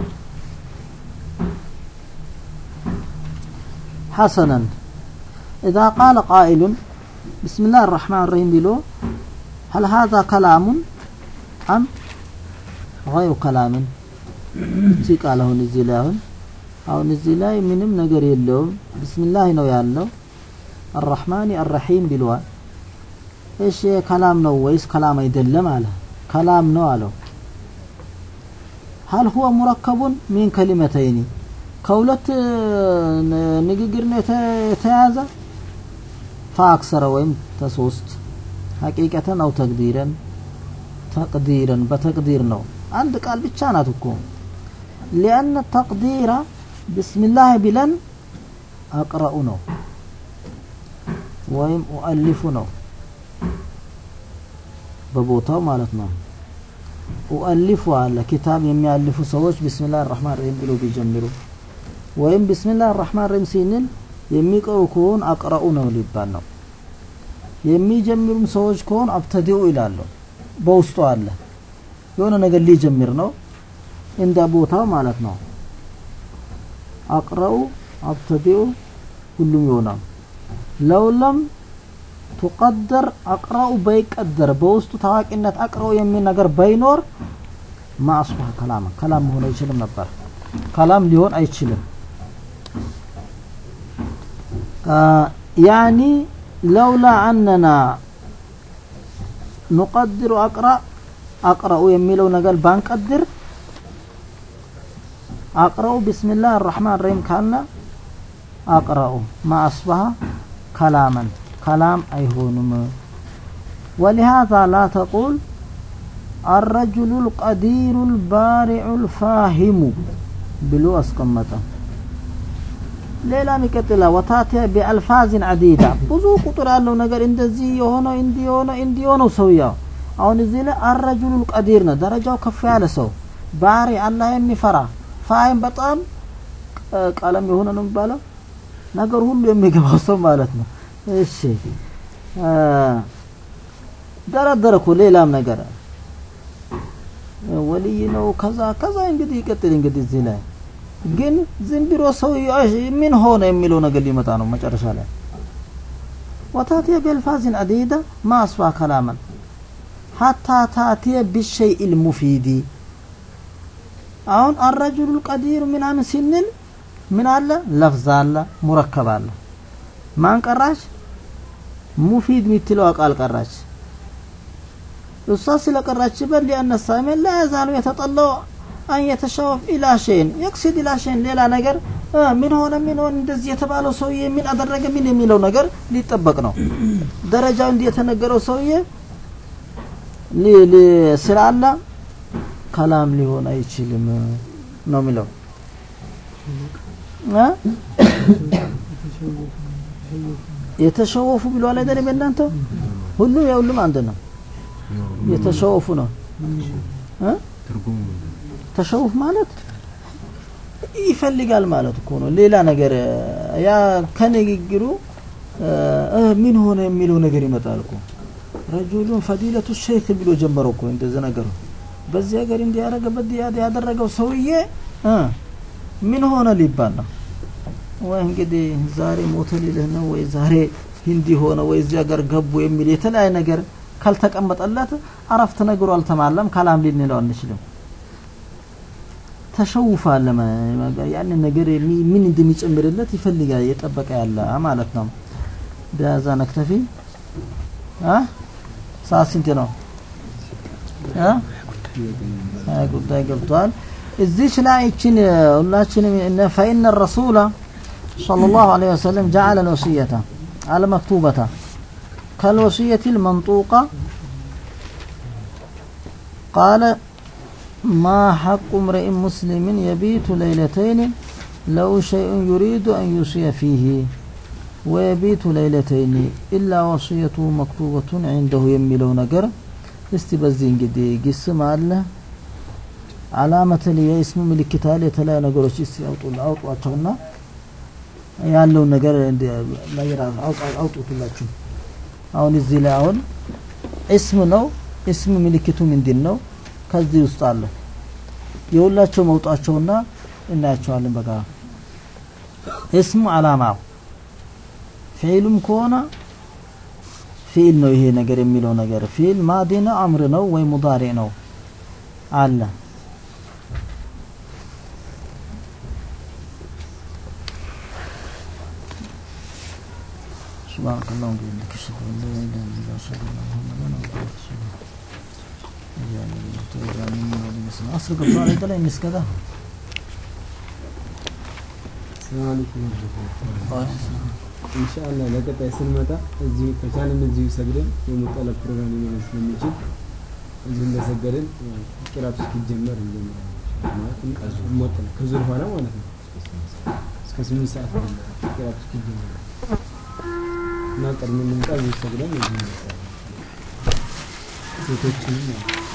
حسنا إذا قال قائل بسم الله الرحمن الرحيم بلو هل هذا كلام أم غير كلام እዚህ ቃል አሁን እዚህ ላይ አሁን አሁን እዚህ ላይ ምንም ነገር የለውም ቢስሚላህ ነው ያለው አራህማን አራሂም ብለዋል እሺ ከላም ነው ወይስ ከላም አይደለም አለ ከላም ነው አለው هل هو مركب من كلمتين ከሁለት ንግግር ነው የተያዘ فاكثر ወይም ተሶስት ሐቂቀተን አው ተቅዲረን ተቅዲረን በተቅዲር ነው አንድ ቃል ብቻ ናት እኮ ሊአነ ተቅዲራ ቢስሚላህ ቢለን አቅረኡ ነው ወይም ኡአሊፉ ነው በቦታው ማለት ነው ኡአሊፉ አለ ኪታብ የሚያልፉ ሰዎች ቢስሚላህ ራህማን ረሂም ብሎ ቢጀምሩ ወይም ቢስሚላህ ራህማን ረሂም ሲንል የሚቀሩ ከሆን አቅረኡ ነው ሊባል ነው የሚጀምሩም ሰዎች ከሆን አብተዲኡ ይላሉ በውስጡ አለ የሆነ ነገር ሊጀምር ነው እንደ ቦታው ማለት ነው አቅረኡ አብተዲኡ ሁሉም ይሆናል ለውለም ቱቀደር አቅረኡ በይቀደር በውስጡ ታዋቂነት አቅረኡ የሚል ነገር ባይኖር ማአስባህ ከላም ከላም መሆን አይችልም ነበር ከላም ሊሆን አይችልም ያኒ ለውላ አነና ኑቀድሩ አቅራ አቅረኡ የሚለው ነገር ባንቀድር አቅረኡ ቢስሚላህ አራህማን ረሂም ካልና አቅረኡ ማአስባህ ከላመን ከላም አይሆንም ولهذا لا تقول الرجل القدير البارع الفاهم ብሎ አስቀመጠ ሌላም ይቀጥላል ወታቲያ ቢአልፋዝን አዲዳ ብዙ ቁጥር ያለው ነገር እንደዚህ የሆነው እንዲህ የሆነው እንዲህ የሆነው ሰውየው አሁን እዚህ ላይ አረጁሉል ቀዲር ነው ደረጃው ከፍ ያለ ሰው ባሪ አላህ የሚፈራ ፋይም በጣም ቀለም የሆነ ነው የሚባለው ነገር ሁሉ የሚገባው ሰው ማለት ነው እሺ ደረደረ እኮ ሌላም ነገር ወልይ ነው ከዛ ከዛ እንግዲህ ይቀጥል እንግዲህ እዚህ ላይ ግን ዝም ብሎ ሰው ምን ሆነ የሚለው ነገር ሊመጣ ነው መጨረሻ ላይ ወታቲየ ቢልፋዝን አዲዳ ማ አስፋ ከላመን ሐታ ታቲየ ቢሸይء ልሙፊዲ አሁን አረጁሉ ቀዲር ምናምን ሲንል ምን አለ ለፍዝ አለ ሙረከብ አለ ማን ቀራች ሙፊድ የምትለው ቃል ቀራች እሷ ስለቀራችበት ሊአነ ሳሚን ላ ያዛሉ የተጠለው አን የተሸወፍ ኢላ ሸይን የቅሲድ ኢላ ሸይን ሌላ ነገር ምን ሆነ ምን ሆነ እንደዚህ የተባለው ሰውዬ ምን አደረገ ምን የሚለው ነገር ሊጠበቅ ነው ደረጃው እንዲህ የተነገረው ሰውዬ ስላለ ከላም ሊሆን አይችልም ነው የሚለው የተሸወፉ ብለዋል አይደለም እናንተ ሁሉም የሁሉም አንድ ነው የተሸወፉ ነው ተሸውፍ ማለት ይፈልጋል ማለት እኮ ነው ሌላ ነገር ያ ከንግግሩ ምን ሆነ የሚለው ነገር ይመጣል እኮ ረጁሉን ፈዲለቱ ሸይክ ብሎ ጀመረው እኮ እንደዚህ ነገሩ በዚህ ሀገር እንዲያደረገ በዚህ ያደረገው ሰውዬ ምን ሆነ ሊባል ነው ወይ እንግዲህ ዛሬ ሞተ ሊልህ ነው ወይ ዛሬ ሂንዲ ሆነ ወይ እዚህ ሀገር ገቡ የሚል የተለያየ ነገር ካልተቀመጠለት አረፍተ ነገሩ አልተማለም ካላም ልንለው አንችልም። ተሸውፋል ያንን ነገር የሚ- ምን እንደሚጨምርለት ይፈልጋል የጠበቀ ያለ ማለት ነው። በዛ ነክተፊ አ ሰዓት ስንት ነው? አ ሀያ ጉዳይ ገብቷል። እዚች ላይ ይችን ሁላችንም እነ ፈኢነ ረሱላ ሰለላሁ ዐለይሂ ወሰለም ጀዐለ ልወስየተ አልመክቱበተ ከልወስየት ልመንጡቃ ቃለ ما حق امرئ مسلم يبيت ليلتين له شيء يريد أن يوصي فيه ويبيت ليلتين إلا وصيته مكتوبة عنده يميلو نجر እስቲ በዚህ እንግዲህ ግስም አለ አላመተል የስሙ ምልክት አለ የተለያዩ ነገሮች እስቲ አውጡ አውጧቸውና ያለውን ነገር እንደ- ነገር አውጣ- አውጡትላችሁ አሁን እዚህ ላይ አሁን እስም ነው እስም ምልክቱ ምንድን ነው ከዚህ ውስጥ አለ የሁላቸው መውጣቸውና እናያቸዋለን በጋራ እስሙ አላማው ፊዕሉም ከሆነ ፊዕል ነው ይሄ ነገር የሚለው ነገር ፊዕል ማዲ ነው አምር ነው ወይ ሙዳሪ ነው አለ سبحانك اللهم وبحمدك اشهد ان لا اله الا انت اشهد ان محمدا عبده ورسوله አስር ገብቷል አይደለም የሚስከዳ ሰላም አለይኩም ኢንሻአላህ ለቀጣይ ስንመጣ እዚሁ ከቻልን እዚሁ ሰግደን የሙጠለብ ፕሮግራም ሊኖር ስለሚችል እዚሁ እንደሰገድን ቂራቱ እስኪጀመር እንጀምራለን ማለት ሞጠል ከዙር በኋላ ማለት ነው እስከ ስምንት ሰዓት ነው ቂራቱ እስኪጀመር እና ቀድመን እንምጣ እዚሁ ሰግደን እዚሁ እንመጣለን ሴቶችንም ማለት ነው